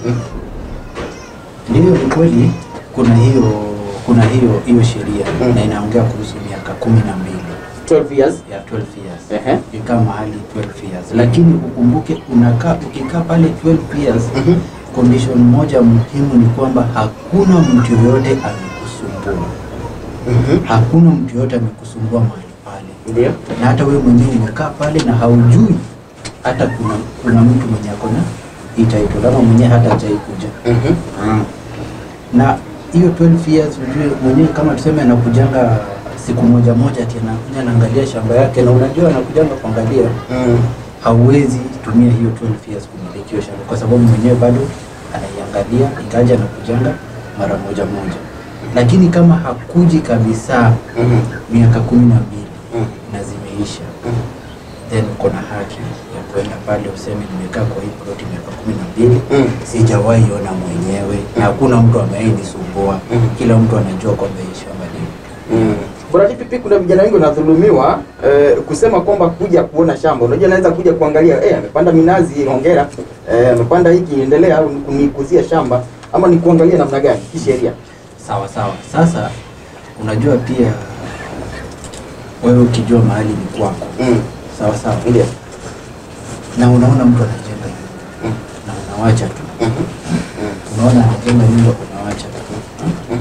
S3: Ndiyo, ni kweli kuna hiyo kuna hiyo hiyo sheria
S1: Mm.
S3: na inaongea kuhusu miaka kumi na mbili
S1: 12 years.
S3: ya 12 years
S1: Ehe.
S3: ukikaa mahali 12 years, lakini ukumbuke unakaa ukikaa pale 12 years
S1: Mhm.
S3: condition moja muhimu ni kwamba hakuna mtu yoyote amekusumbua,
S1: Mhm.
S3: hakuna mtu yoyote amekusumbua mahali pale
S1: Ndio.
S3: na hata wewe mwenyewe umekaa pale na haujui hata kuna kuna mtu mwenye ako na hii title ama mwenyewe hata hajai kuja
S1: Mhm.
S3: na hiyo 12 years ujue mwenyewe kama tuseme anakujanga siku moja moja ati anakuja anaangalia shamba yake na unajua anakujanga kuangalia
S1: Mm.
S3: hauwezi tumia hiyo 12 years kumiliki hiyo shamba kwa sababu mwenyewe bado anaiangalia ingaja anakujanga mara moja moja lakini kama hakuji kabisa
S1: Mhm.
S3: miaka kumi na mbili
S1: Mm.
S3: na zimeisha
S1: Mhm.
S3: then uko na haki ya kwenda pale useme nimekaa kwa hii ploti miaka kumi na mbili
S1: Mm.
S3: sijawahi ona mwenyewe na hakuna mtu amewahi nisumbua
S1: Mm.
S3: kila mtu anajua kwamba hii shamba ni
S1: Mm. Bwana DPP, kuna vijana wengi wanadhulumiwa eh, kusema kwamba kuja kuona shamba. Unajua anaweza kuja kuangalia eh, amepanda minazi, hongera. Eh, amepanda hiki, endelea au kunikuzia shamba ama ni kuangalia namna gani kisheria?
S3: sawa sawa sasa unajua pia wewe ukijua mahali ni kwako
S1: Mm.
S3: sawa sawa
S1: Ndio.
S3: na unaona mtu anajenga nyumba
S1: Mm.
S3: na unawacha tu
S1: Mhm.
S3: unaona anajenga nyumba unawacha tu
S1: Mhm.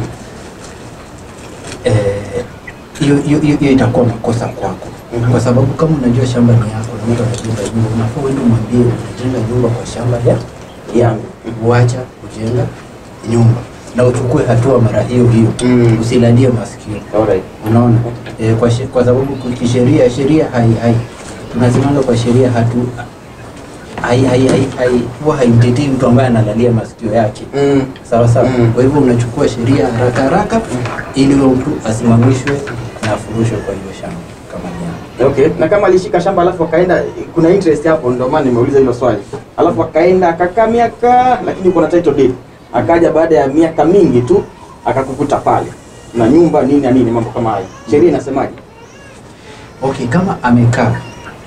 S3: Eh, hiyo hiyo hiyo hiyo itakuwa makosa kwako
S1: Mhm.
S3: kwa sababu kama unajua shamba ni yako na mtu anajenga nyumba unafaa uende umwambie unajenga nyumba kwa shamba ya
S1: Yangu.
S3: uacha kujenga nyumba na uchukue hatua mara hiyo hiyo
S1: Mm.
S3: usilalie masikio
S1: Alright.
S3: unaona e, kwa, she, kwa sababu ku- kisheria sheria hai hai tunasimanga kwa sheria hatu hai hai hai hai huwa haimtetei mtu ambaye analalia masikio yake
S1: Mm.
S3: sawa sawa
S1: Mm.
S3: kwa hivyo unachukua sheria haraka haraka ili huyo mtu asimamishwe na afurushwe kwa hiyo shamba kama ni yake
S1: Okay. Na kama alishika shamba alafu akaenda, kuna interest hapo, ndio maana nimeuliza hilo swali. Alafu akaenda akakaa miaka, lakini uko na title deed. Akaja baada ya miaka mingi tu akakukuta pale na nyumba nini na nini, mambo kama hayo. Sheria inasemaje?
S3: okay kama amekaa hmm,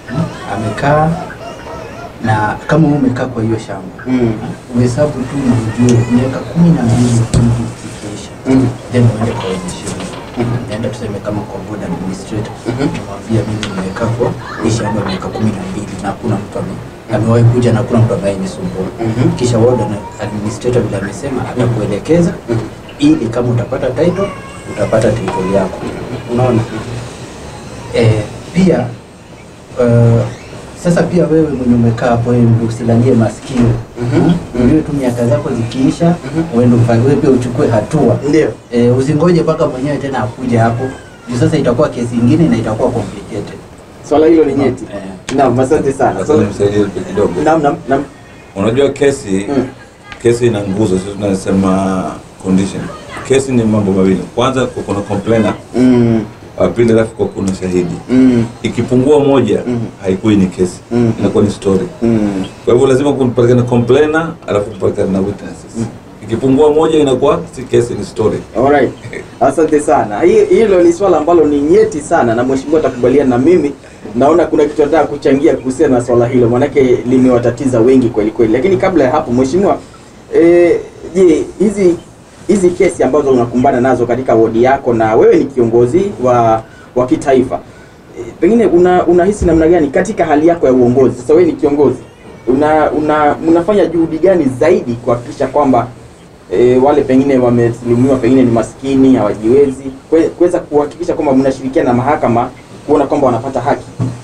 S3: amekaa na kama wewe umekaa kwa hiyo shamba
S1: Mm.
S3: uhesabu tu na ujue miaka kumi na mbili hivi zikiisha
S1: Mm.
S3: then uende kwa wenye shamba naenda tuseme kama kwa board administrator namwambia mimi nimekaa kwa hii shamba miaka kumi na mbili na hakuna mtu ame amewahi kuja na hakuna mtu ambaye nisumbua
S1: Mhm.
S3: kisha ward na administrator vile amesema atakuelekeza ili kama utapata title utapata title yako unaona eh, pia uh, sasa pia wewe mwenye umekaa hapo wewe ndio usilalie masikio
S1: Mhm.
S3: ujue tu miaka zako zikiisha uende ufa- wewe pia uchukue hatua
S1: Ndio.
S3: eh, usingoje mpaka mwenyewe tena akuje hapo juu sasa itakuwa kesi ingine na itakuwa complicated
S1: Swala hilo ni nyeti.
S3: Eh.
S1: Naam, asante sana.
S4: Sasa nimsaidie kidogo.
S1: Naam, naam, naam.
S4: Unajua kesi
S1: Mm.
S4: kesi ina nguzo, sisi tunasema condition. Kesi ni mambo mawili, kwanza kwa kuna complainer,
S1: Mm.
S4: wa pili alafu kwa kuna shahidi.
S1: Mm.
S4: Ikipungua moja
S1: Mhm.
S4: haikui ni kesi,
S1: Mhm.
S4: inakuwa ni story.
S1: Mm.
S4: Kwa hivyo lazima kupatikana complainer alafu kupatikana na witnesses. Ikipungua moja inakuwa si kesi, ni story.
S1: Alright. Asante sana. Hi- Hilo ni swala ambalo ni nyeti sana na mheshimiwa atakubaliana na mimi. Naona kuna kitu nataka kuchangia kuhusiana na swala hilo, maanake limewatatiza wengi kweli kweli. Lakini kabla ya hapo, mheshimiwa, eh, je, hizi hizi kesi ambazo unakumbana nazo katika wodi yako na wewe ni kiongozi wa wa kitaifa e, pengine una unahisi namna gani katika hali yako ya uongozi? Sasa wewe ni kiongozi, una, una unafanya juhudi gani zaidi kuhakikisha kwamba e, wale pengine wamedhulumiwa, pengine ni maskini, hawajiwezi, kwe- kuweza kuhakikisha kwamba mnashirikiana na mahakama kuona kwamba wanapata haki?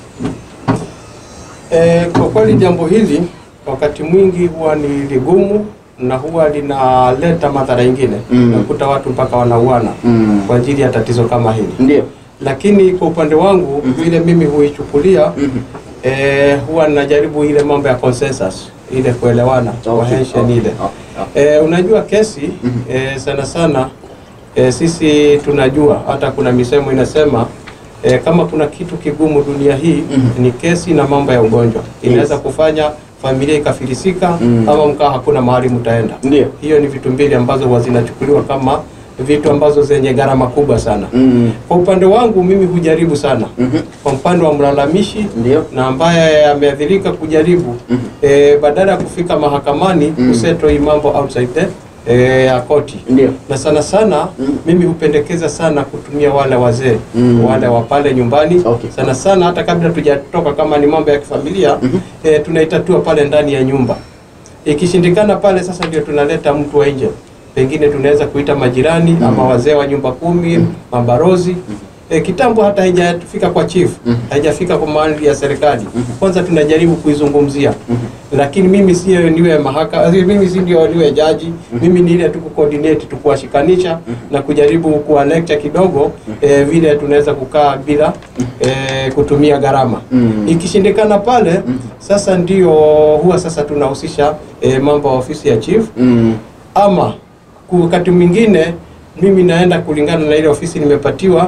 S5: E, kwa kweli jambo hili wakati mwingi huwa ni ligumu na huwa linaleta madhara ingine
S1: Mm.
S5: nakuta watu mpaka wanauana
S1: Mm.
S5: kwa ajili ya tatizo kama hili
S1: Ndio.
S5: lakini kwa upande wangu vile mimi huichukulia
S1: Mhm.
S5: eh, huwa ninajaribu ile mambo ya consensus ile kuelewana
S1: Okay,
S5: cohesion
S1: okay,
S5: ile
S1: okay,
S5: eh, unajua kesi eh, sana sana eh, sisi tunajua hata kuna misemo inasema eh, kama kuna kitu kigumu dunia hii
S1: Mhm.
S5: ni kesi na mambo ya ugonjwa inaweza
S1: Yes.
S5: kufanya familia ikafilisika
S1: Mm.
S5: ama mkaa hakuna mahali mtaenda
S1: Ndio.
S5: hiyo ni vitu mbili ambazo huwa zinachukuliwa kama vitu ambazo zenye gharama kubwa sana
S1: Mm.
S5: kwa upande wangu mimi hujaribu sana
S1: Mhm.
S5: kwa upande wa mlalamishi
S1: Ndio.
S5: na ambaye ameathirika kujaribu
S1: Mhm.
S5: eh, badala ya kufika mahakamani
S1: Mhm.
S5: kusettle hii mambo outside the eh, ya koti
S1: Ndio.
S5: na sana sana
S1: Mhm.
S5: mimi hupendekeza sana kutumia wale wazee
S1: Mhm.
S5: wale wa pale nyumbani
S1: Okay.
S5: sana sana hata kabla tujatoka kama ni mambo ya kifamilia
S1: Mhm.
S5: eh, tunaitatua pale ndani ya nyumba ikishindikana pale sasa ndio tunaleta mtu wa nje pengine tunaweza kuita majirani ama wazee wa nyumba kumi mabarozi E, kitambo hata haijafika kwa chief haijafika kwa mahali ya serikali kwanza tunajaribu kuizungumzia lakini mimi sio niwe mahaka mimi si ndio niwe jaji mimi ni ile tu kucoordinate tu kuwashikanisha na kujaribu kuwa lecture kidogo e, vile tunaweza kukaa bila e, kutumia gharama
S1: Mm.
S5: ikishindikana pale sasa ndio huwa sasa tunahusisha e, mambo ya ofisi ya chief
S1: Mm.
S5: ama ku- wakati mwingine mimi naenda kulingana na ile ofisi nimepatiwa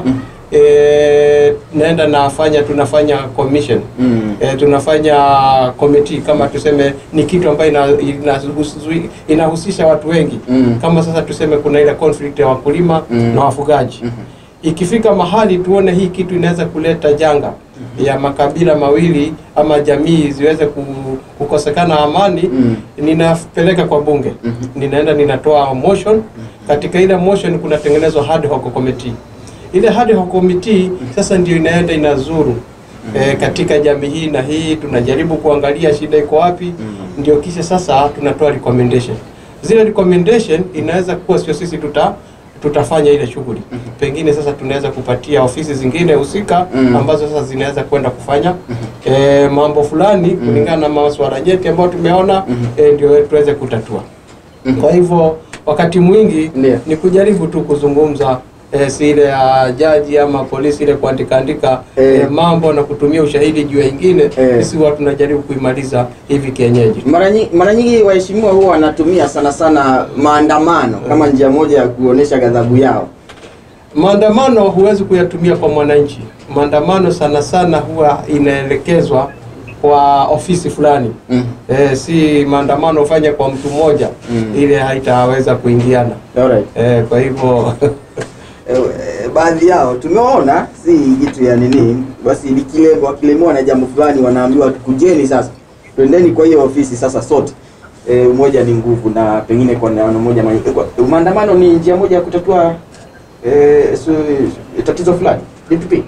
S5: e, naenda nafanya tunafanya commission
S1: Mm.
S5: e, tunafanya committee kama tuseme ni kitu ambayo ina, inahusu- inahusisha watu wengi
S1: Mm.
S5: kama sasa tuseme kuna ile conflict ya wakulima
S1: Mm.
S5: na wafugaji ikifika mahali tuone hii kitu inaweza kuleta janga ya makabila mawili ama jamii ziweze ku- kukosekana amani
S1: Mm.
S5: ninapeleka kwa bunge ninaenda ninatoa motion katika ile motion kunatengenezwa ad hoc committee ile ad hoc committee sasa ndio inaenda inazuru E, katika jamii hii na hii tunajaribu kuangalia shida iko wapi ndio kisha sasa tunatoa recommendation zile recommendation inaweza kuwa sio sisi tuta tutafanya ile shughuli pengine sasa tunaweza kupatia ofisi zingine husika
S1: Mhm.
S5: ambazo sasa zinaweza kwenda kufanya e, mambo fulani kulingana na masuala nyeti ambayo tumeona e, ndio tuweze kutatua kwa hivyo wakati mwingi
S1: Ndio.
S5: ni kujaribu tu kuzungumza e, si ile ya jaji ama polisi ile kuandika andika
S1: Eh.
S5: e, mambo na kutumia ushahidi juu ya ingine
S1: Eh.
S5: sisi huwa tunajaribu kuimaliza hivi kienyeji
S1: Mara nyingi, mara nyingi waheshimiwa huwa wanatumia sana sana maandamano kama njia moja ya kuonesha ghadhabu yao.
S5: Maandamano huwezi kuyatumia kwa mwananchi. Maandamano sana sana huwa inaelekezwa kwa ofisi fulani
S1: Mm.
S5: e, si maandamano ufanye kwa mtu mmoja
S1: Mm.
S5: ile haitaweza kuingiana
S1: Alright.
S5: e, kwa hivyo
S1: Eh, eh, baadhi yao tumewaona, si jitu ya nini, basi likilemwa wakilemewa na jambo fulani wanaambiwa kujeni sasa twendeni kwa hiyo ofisi sasa sote e, umoja ni nguvu na pengine kwa neno moja ma- kwa- maandamano ni njia moja ya kutatua e, su, tatizo fulani DPP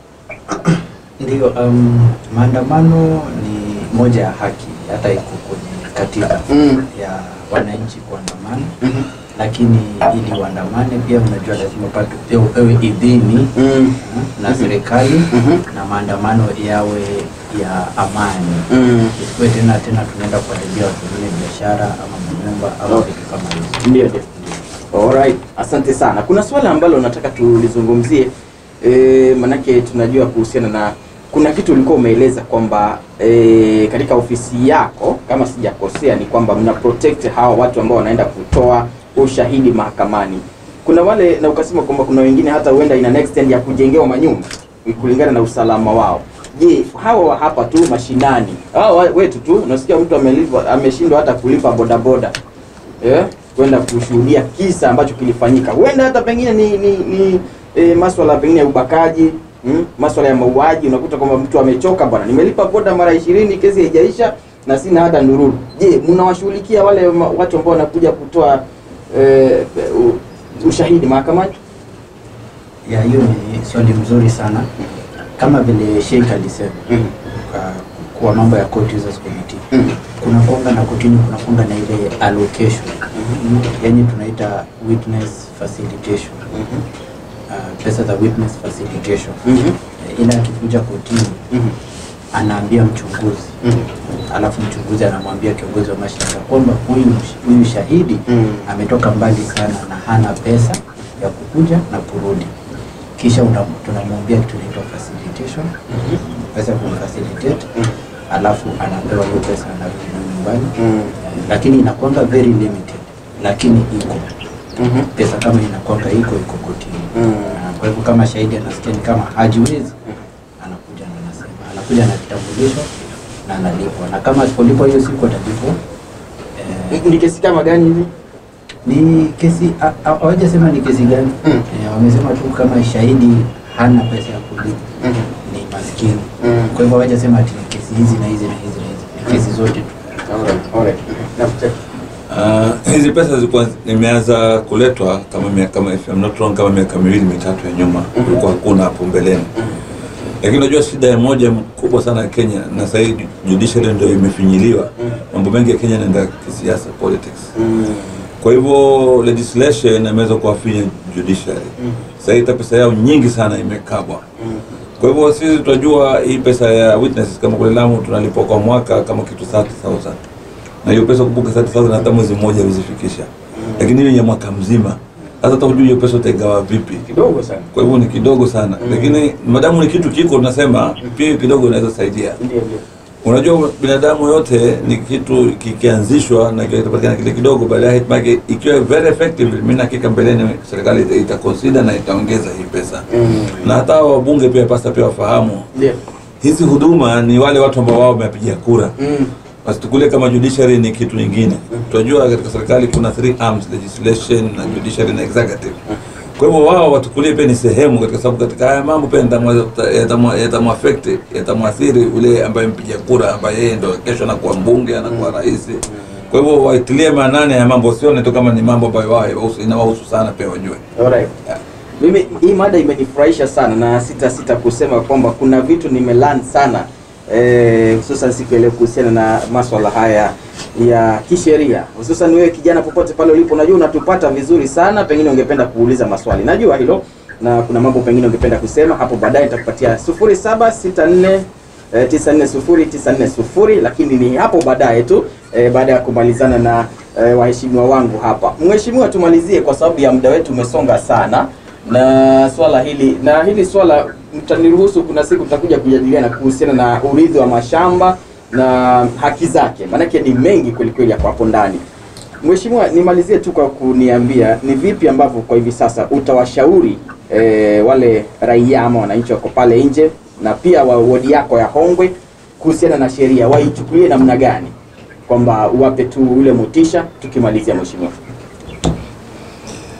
S3: Ndio, um, maandamano ni moja ya haki, hata iko kwenye katiba
S1: Mm.
S3: ya wananchi kuandamana,
S1: Mhm.
S3: lakini ili uandamane pia unajua lazima patu pia upewe idhini
S1: Mm.
S3: mm, na serikali
S1: Mhm.
S3: na maandamano yawe ya amani
S1: Mm.
S3: isikuwe tena tena tunaenda kuharibia watu wengine biashara ama manyumba ama
S1: Okay.
S3: vitu kama hizo.
S1: Ndio, ndio. Alright, asante sana. Kuna swala ambalo nataka tulizungumzie e, manake tunajua kuhusiana na kuna kitu ulikuwa umeeleza kwamba e, katika ofisi yako kama sijakosea ni kwamba mna protect hawa watu ambao wanaenda kutoa ushahidi mahakamani. Kuna wale na ukasema kwamba kuna wengine hata huenda ina next end ya kujengewa manyumba kulingana na usalama wao. Je, hawa wa hapa tu mashinani hawa wetu tu unasikia mtu amelipa ameshindwa hata kulipa bodaboda eh, kwenda kushuhudia kisa ambacho kilifanyika. Huenda hata pengine ni, ni, ni e, maswala pengine ya ubakaji mm, maswala ya mauaji. Unakuta kwamba mtu amechoka, bwana, nimelipa boda mara ishirini, kesi haijaisha na sina hata ndururu. Je, mnawashughulikia wale ma- watu ambao wanakuja kutoa e, u- ushahidi mahakamani?
S3: Ya, hiyo ni swali mzuri sana, kama vile Sheikh alisema
S1: Mhm.
S3: kwa, kwa mambo ya court users committee
S1: Mhm.
S3: kuna kwanga na kotini kuna kwanga na ile allocation yani tunaita witness facilitation
S1: Mhm.
S3: uh, pesa za witness facilitation
S1: Mhm.
S3: Eh, ila akikuja kotini
S1: Mhm.
S3: anaambia mchunguzi
S1: Mhm.
S3: alafu mchunguzi anamwambia kiongozi wa mashtaka kwamba huyu msh- huyu shahidi
S1: Mhm.
S3: ametoka mbali sana na hana pesa ya kukuja na kurudi kisha una- tunamwambia kitu inaitwa facilitation pesa ya kumfacilitate alafu anapewa hiyo pesa anarudi nayo nyumbani
S1: Mhm.
S3: Eh, lakini inakwanga very limited lakini iko
S1: Mhm.
S3: pesa kama inakwanga iko iko kotini
S1: Mm.
S3: Ah, kwa hivyo kama shahidi anasikia ni kama hajiwezi anakuja na anasema anakuja na kitambulisho na analipwa na kama asipolipwa hiyo siku atalipwa eh,
S1: Ni kesi kama gani hivi?
S3: ni kesi ha- ha- hawajasema ni kesi gani
S1: Mm.
S3: eh, wamesema tu kama shahidi hana pesa ya kulipa
S1: Mhm.
S3: ni maskini
S1: Mm.
S3: kwa hivyo hawajasema ati ni kesi hizi na hizi na hizi na hizi ni kesi zote tu
S1: Alright, alright. Na-
S4: Uh, hizi pesa zilikuwa zimeanza kuletwa kama miaka kama if I'm not wrong kama miaka miwili mitatu ya nyuma, kulikuwa hakuna hapo mbeleni. Lakini unajua shida ya moja kubwa sana ya Kenya na sasa hivi judiciary ndio imefinyiliwa. Mambo mengi ya Kenya yanaenda kisiasa politics.
S1: Mm.
S4: Kwa hivyo legislation imeweza kuwafinya judiciary. Sasa hivi hata pesa yao nyingi sana imekabwa. Kwa hivyo sisi tunajua hii pesa ya witnesses kama kule Lamu tunalipwa kwa mwaka kama kitu 30,000. Na hiyo pesa kumbuka 30,000 hata mwezi mmoja huzifikisha. Lakini hiyo ni ya mwaka mzima. Sasa hata hujui hiyo pesa utaigawa vipi.
S1: Kidogo sana.
S4: Kwa hivyo ni kidogo sana. Lakini madamu ni kitu kiko tunasema pia hiyo kidogo inaweza saidia.
S1: Ndio, ndio.
S4: Unajua binadamu yote ni kitu kikianzishwa na kitapatikana kile kidogo, baadaye hatimaye ikiwa very effective, mimi na hakika mbeleni serikali ita- itaconsider na itaongeza hii pesa
S1: Mm.
S4: na hata hao wabunge pia pasa pia wafahamu
S1: Ndio.
S4: hizi huduma ni wale watu ambao wao wamepigia kura.
S1: Mm.
S4: Wasitukulie kama judiciary ni kitu nyingine. Tunajua katika serikali kuna three arms, legislation na judiciary na executive. Kwa hivyo wao watukulie pia ni sehemu katika sababu katika haya mambo pia yatamwa- yatamwa- yatamwaffect yatamwathiri ule ambaye mpiga kura ambaye yeye ndo kesho anakuwa mbunge anakuwa rais. Kwa hivyo waitilie maanani ya mambo, sione tu kama ni mambo ambayo wao yawahusu- inawahusu sana, pia wajue.
S1: Alright. Mimi hii mada imenifurahisha sana na sita sita kusema kwamba kuna vitu nimelearn sana eh, hususan siku ya leo kuhusiana na maswala haya ya kisheria, hususan wewe kijana, popote pale ulipo, najua unatupata vizuri sana, pengine ungependa kuuliza maswali, najua hilo, na kuna mambo pengine ungependa kusema hapo baadaye, nitakupatia 0764 eh, 940940 lakini ni hapo baadaye tu eh, baada ya kumalizana na eh, waheshimiwa wangu hapa. Mheshimiwa, tumalizie kwa sababu ya muda wetu umesonga sana na swala hili na hili swala mtaniruhusu, kuna siku tutakuja kujadiliana kuhusiana na urithi wa mashamba na haki zake, maanake ni mengi kwelikweli hapo hapo ndani. Mheshimiwa, nimalizie tu kwa kuniambia ni vipi ambavyo kwa hivi sasa utawashauri e, wale raia ama wananchi wako pale nje na pia wa wodi yako ya Hongwe kuhusiana na sheria, waichukulie namna gani, kwamba uwape tu ule motisha. Tukimalizia mheshimiwa.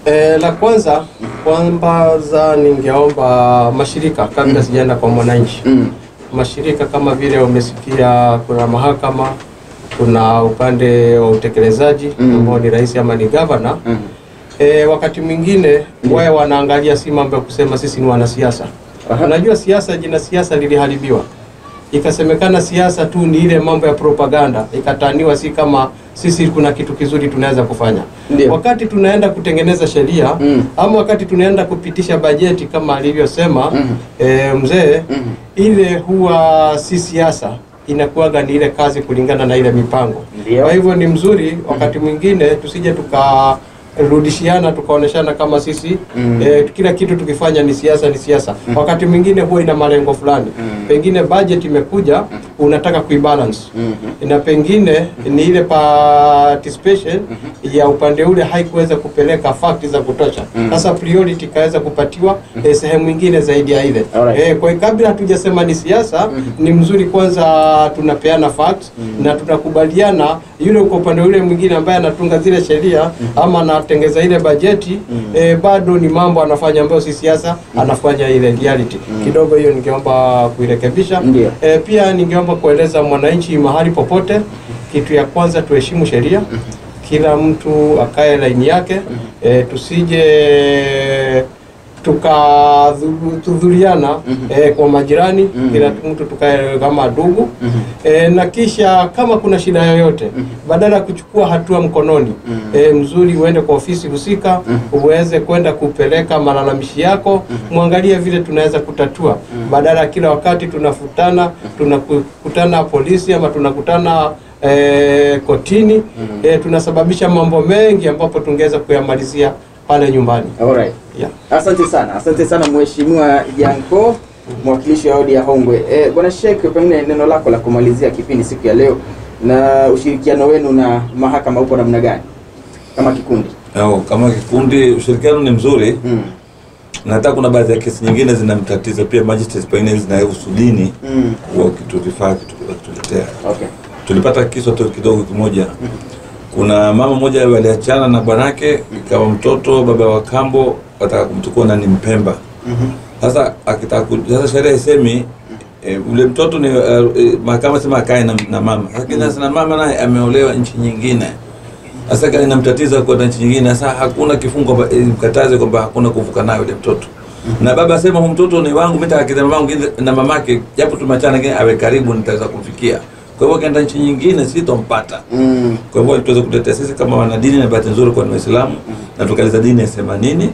S5: E, la kwanza kwanza ningeomba mashirika kabla sijaenda kwa mwananchi
S1: Mm.
S5: mashirika kama vile umesikia kuna mahakama kuna upande wa utekelezaji
S1: Mm.
S5: ambao ni rais ama ni gavana
S1: Mm.
S5: e, wakati mwingine wao wanaangalia si mambo ya kusema sisi ni wanasiasa
S1: Aha.
S5: unajua siasa jina siasa liliharibiwa ikasemekana siasa tu ni ile mambo ya propaganda ikataniwa si kama sisi kuna kitu kizuri tunaweza kufanya
S1: Ndio.
S5: wakati tunaenda kutengeneza sheria
S1: Mm.
S5: ama wakati tunaenda kupitisha bajeti kama alivyosema
S1: Mhm.
S5: e, mzee
S1: Mhm.
S5: ile huwa si siasa inakuwaga ni ile kazi kulingana na ile mipango
S1: Ndio.
S5: kwa hivyo ni mzuri wakati mwingine tusije tukarudishiana tukaoneshana kama sisi
S1: Mm.
S5: eh, kila kitu tukifanya ni siasa ni siasa wakati mwingine huwa ina malengo fulani
S1: Mm.
S5: pengine budget imekuja unataka kuibalance
S1: Mhm.
S5: na pengine ni ile participation ya upande ule haikuweza kupeleka fakti za kutosha
S1: Mm.
S5: sasa priority ikaweza kupatiwa eh, sehemu nyingine zaidi ya ile
S1: Alright.
S5: eh, kwa hiyo kabla hatujasema ni siasa ni mzuri kwanza tunapeana facts na tunakubaliana yule uko upande ule mwingine ambaye anatunga zile sheria ama anatengeza ile bajeti eh, bado ni mambo anafanya ambayo si siasa anafanya ile reality kidogo hiyo ningeomba kuirekebisha
S1: Ndio.
S5: E, pia ningeomba kueleza mwananchi mahali popote, kitu ya kwanza tuheshimu sheria, kila mtu akae laini yake, e, tusije tukadhuriana e, kwa majirani, kila mtu tukae kama ndugu e, na kisha kama kuna shida yoyote, badala ya kuchukua hatua mkononi e, mzuri uende kwa ofisi husika uweze kwenda kupeleka malalamishi yako, mwangalie vile tunaweza kutatua, badala ya kila wakati tunafutana, tunakutana polisi ama tunakutana e, kotini e, tunasababisha mambo mengi ambapo tungeweza kuyamalizia pale nyumbani
S1: Alright.
S5: yeah.
S1: Asante sana, asante sana Mheshimiwa Janko, mwakilishi wa wodi ya Hongwe. Eh, Bwana Sheikh, pengine neno lako la kumalizia kipindi siku ya leo na ushirikiano wenu na mahakama upo namna gani kama kikundi?
S4: Au, kama kikundi ushirikiano ni mzuri
S1: Mm.
S4: na hata kuna baadhi ya kesi nyingine zinamtatiza pia magistrates pengine zinahusu dini
S1: Mm.
S4: huwa wakitulifaa wakituletea
S1: Okay.
S4: tulipata kisa tu kidogo kimoja kuna mama mmoja waliachana na bwanake ikawa mtoto baba wa kambo wataka kumchukua nani mpemba
S1: Mhm.
S4: sasa akitaka ku- sasa sheria isemi e, ule mtoto ni uh, e, mahakama sema akae na, na mama lakini sasa na mama naye ameolewa nchi nyingine sasa kama inamtatiza kwenda nchi nyingine sasa hakuna kifungo kwamba eh, mkataze kwamba hakuna kuvuka naye yule mtoto na baba asema huyu mtoto ni wangu mimi nitakiza mamangu na mamake japo tumachana lakini awe karibu nitaweza kumfikia kwa hivyo akienda nchi nyingine sitompata
S1: Mm.
S4: kwa hivyo tuweze kutetea sisi kama wanadini, na bahati nzuri kwa ni Waislamu, na tukaeleza dini yasema nini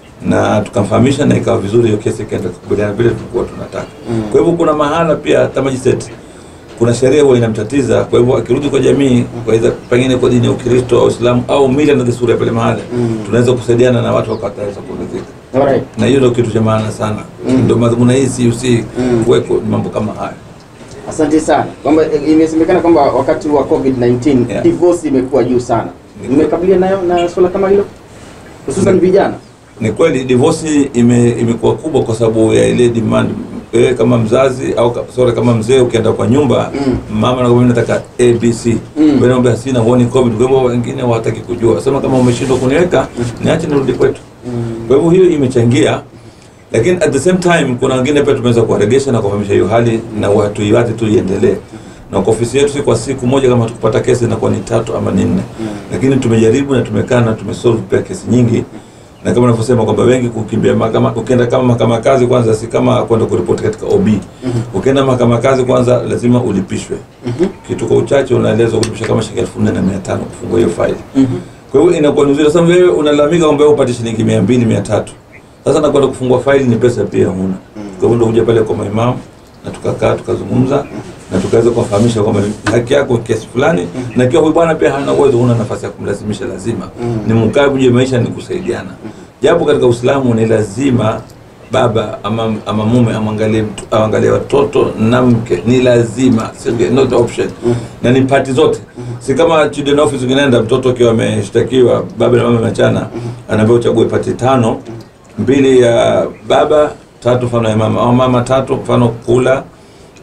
S4: na tukamfahamisha, na ikawa vizuri, hiyo kesi ikaenda kukubaliana vile tulikuwa tunataka. Kwa hivyo kuna mahala pia hata magistrate kuna sheria huwa inamtatiza, kwa hivyo akirudi kwa jamii, kwa hivyo pengine kwa dini ya Ukristo au Uislamu au mila na desturi ya pale mahali, tunaweza kusaidiana na watu wakataweza kuridhika,
S1: Alright.
S4: na hiyo ndio kitu cha maana sana. Ndio madhumuni hii CUC kuweko mambo kama haya.
S1: Asante sana. Kwamba eh, imesemekana kwamba wakati wa COVID-19
S4: Yeah.
S1: divorce imekuwa juu sana.
S4: Ni
S1: Mmekabiliana nayo na swala kama hilo? Hususan
S4: Ni-
S1: vijana.
S4: Ni kweli divorce ime, imekuwa kubwa kwa sababu ya ile demand. Wewe kama mzazi au ka- sorry, kama mzee ukienda kwa nyumba
S1: Mm.
S4: mama anakwambia mimi nataka ABC
S1: Mm.
S4: wewe unaambia sina huoni covid. Kwa hivyo wengine hawataki kujua, sema kama umeshindwa kuniweka niache nirudi kwetu. Kwa hivyo hiyo imechangia, lakini at the same time kuna wengine pia tumeweza kuwaregesha na kuhamisha hiyo hali na watu iwate tu iendelee na kwa ofisi yetu si kwa siku moja kama tukipata kesi inakuwa ni tatu ama ni nne lakini tumejaribu na tumekaa na tumesolve pia kesi nyingi na kama unavyosema kwamba wengi kukimbia mahakama ukienda kama mahakama ya kazi kwanza si kama kwenda kuripoti katika OB ukienda mahakama ya kazi kwanza lazima ulipishwe kitu kwa uchache unaelezwa kulipisha kama shilingi elfu nne na mia tano kufungua hiyo faili kwa hivyo inakuwa ni nzuri sasa wewe unalalamika kwamba wewe upate shilingi mia mbili mia tatu sasa nakwenda kufungua faili ni pesa pia huna kwa hivyo ndio kuja pale kwa maimamu na tukakaa tukazungumza na tukaweza kuwafahamisha kwamba ni haki yako kiasi fulani na ikiwa huyu bwana pia hana uwezo huna nafasi ya kumlazimisha lazima ni mkae kuje maisha ni kusaidiana japo katika Uislamu ni lazima baba ama, ama mume amwangalie mtu aangalie watoto na mke ni lazima si not option na ni pati zote si kama children office ukienda mtoto akiwa ameshtakiwa baba na mama machana anaambiwa uchague pati tano mbili ya baba tatu mfano ya mama au mama tatu mfano kula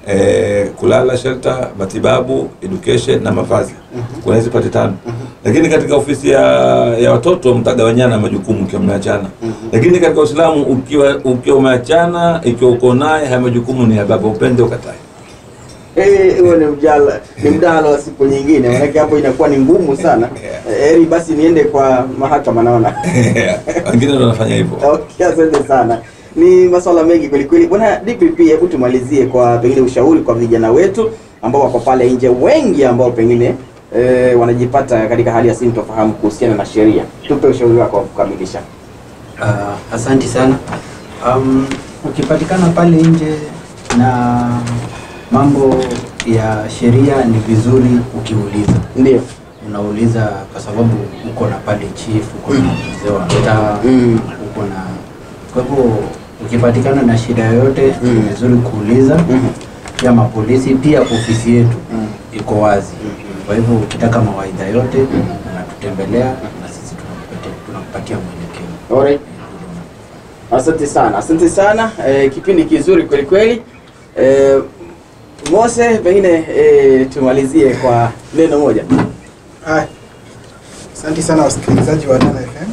S4: eh, kulala shelter, matibabu, education na mavazi. Kuna hizi pati tano. Lakini katika ofisi ya, ya watoto mtagawanyana majukumu ukiwa mmeachana. Lakini katika Uislamu ukiwa ukiwa umeachana, ikiwa uko naye, haya majukumu ni ya baba, upende ukatae.
S1: Eh, huo ni mjala ni mdahalo wa siku nyingine, manake hapo inakuwa ni ngumu sana. Eh, Heri basi niende kwa mahakama naona.
S4: Wengine ndio wanafanya hivyo.
S1: Okay, asante sana. Ni masuala mengi kweli kweli. Bwana DPP, hebu tumalizie kwa pengine ushauri kwa vijana wetu ambao wako pale nje, wengi ambao pengine eh, wanajipata katika hali ya sintofahamu kuhusiana na sheria. Tupe ushauri wako wa kukamilisha.
S3: Uh, asanti sana. Um, ukipatikana pale nje na mambo ya sheria ni vizuri ukiuliza.
S1: Ndio.
S3: Unauliza kwa sababu uko na pale chief, uko na mzee wa mtaa,
S1: Mm.
S3: uko na kwa hivyo ukipatikana na shida yoyote
S1: Mm.
S3: ni vizuri kuuliza.
S1: Mhm.
S3: Pia mapolisi, pia ofisi yetu
S1: Mm.
S3: iko wazi.
S1: Mhm.
S3: Kwa hivyo ukitaka mawaidha yote unatutembelea na sisi tunakupatia tunakupatia mwelekeo.
S1: Alright. Asante sana, asante sana. Eh, kipindi kizuri kweli kweli. Eh, Mose, pengine eh, tumalizie kwa neno moja.
S2: Haya. Asante sana wasikilizaji wa Nana FM.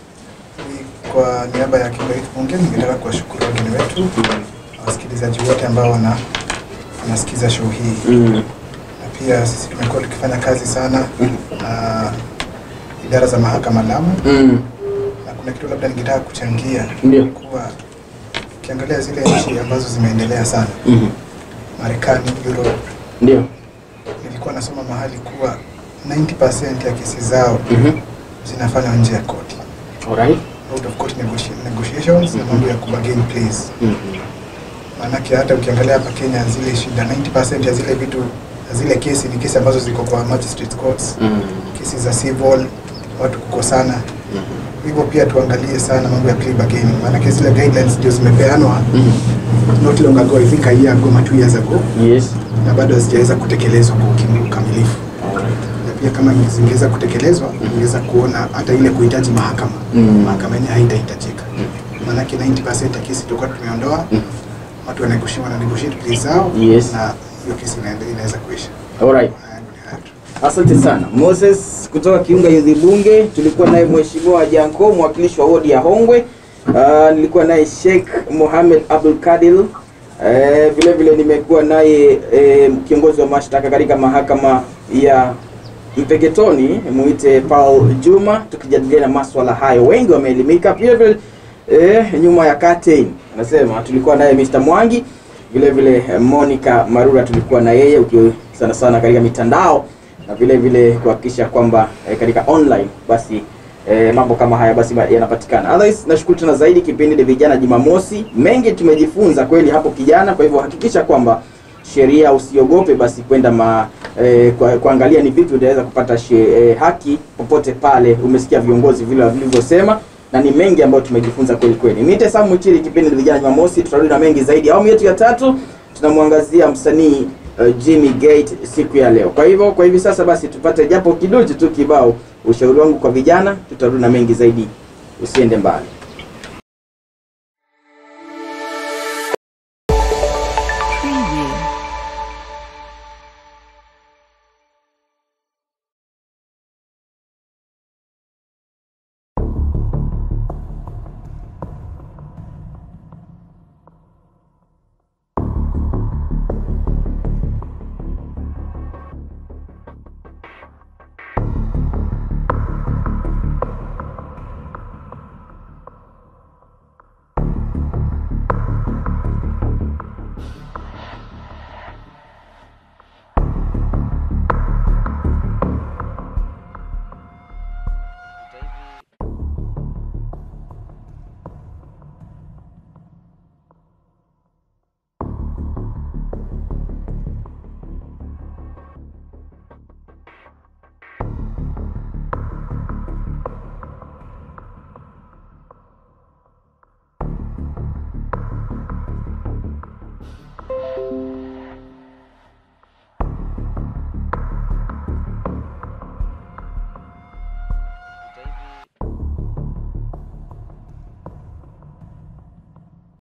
S2: Ni Kwa niaba ya Kimba Youth Bunge ningetaka kuwashukuru wageni wetu na wasikilizaji wote ambao wana wanasikiza show hii.
S1: Mm.
S2: Na pia sisi tumekuwa tukifanya kazi sana na idara za mahakama Lamu,
S1: Mm.
S2: na kuna kitu labda ningetaka kuchangia
S1: Ndio.
S2: kuwa ukiangalia zile nchi ambazo zimeendelea sana,
S1: Mhm.
S2: Marekani, Europe,
S1: Ndio.
S2: nilikuwa nasoma mahali kuwa 90% ya kesi zao
S1: Mhm.
S2: zinafanywa nje ya koti
S1: Alright.
S2: out of court negoti- negotiations na mambo ya kubargain please.
S1: Mhm.
S2: Maanake hata ukiangalia hapa Kenya zile shida 90% ya zile vitu zile kesi ni kesi ambazo ziko kwa magistrate courts,
S1: Mm.
S2: kesi za civil, watu kukosana.
S1: Mhm.
S2: Hivyo pia tuangalie sana mambo ya plea bargaining, maanake zile guidelines ndio zimepeanwa
S1: Mhm.
S2: not long ago, I think a year ago, ama two years ago,
S1: Yes.
S2: na bado hazijaweza kutekelezwa kwa ukim- ukamilifu.
S1: Alright.
S2: Na pia kama zingeweza kutekelezwa, ungeweza kuona hata ile kuhitaji mahakama,
S1: Mm.
S2: mahakama yenyewe haitahitajika. Maanake 90% ya kesi tulikuwa tumeondoa,
S1: Mhm.
S2: watu wananegotiate wana negotiate plea zao
S1: Yes.
S2: na hiyo kesi inaende- inaweza kuisha.
S1: Alright.
S2: Haya yangu ni hayo tu.
S1: Asante sana Moses kutoka Kiunga Youth Bunge. Tulikuwa naye Mheshimiwa Janko, mwakilishi wa wodi ya Hongwe. Uh, nilikuwa naye Sheikh Mohamed Abdul Kadil. Uh, vile vile nimekuwa naye eh, kiongozi wa mashtaka katika mahakama ya Mpeketoni, muite Paul Juma, tukijadiliana maswala hayo. Wengi wameelimika. Vile vile eh, nyuma ya curtain anasema tulikuwa naye Mr. Mwangi vile vile eh, Monica Marura tulikuwa na yeye ukiwa sana sana katika mitandao na vile vile kuhakikisha kwamba eh, katika online basi eh, mambo kama haya basi ma- yanapatikana. Otherwise nashukuru tena zaidi kipindi ni vijana Jumamosi. Mengi tumejifunza kweli hapo kijana, kwa hivyo hakikisha kwamba sheria usiogope basi kwenda ma eh, kwa, kuangalia ni vipi utaweza kupata she, eh, haki popote pale. Umesikia viongozi vile walivyosema na ni mengi ambayo tumejifunza kweli kweli. Niite Sam Mwichiri, kipindi ni vijana Jumamosi, tutarudi na mengi zaidi. Awamu yetu ya tatu tunamwangazia msanii uh, Jimmy Gate siku ya leo. Kwa hivyo kwa hivi sasa basi tupate japo kidogo tu kibao, ushauri wangu kwa vijana, tutarudi na mengi zaidi. Usiende mbali.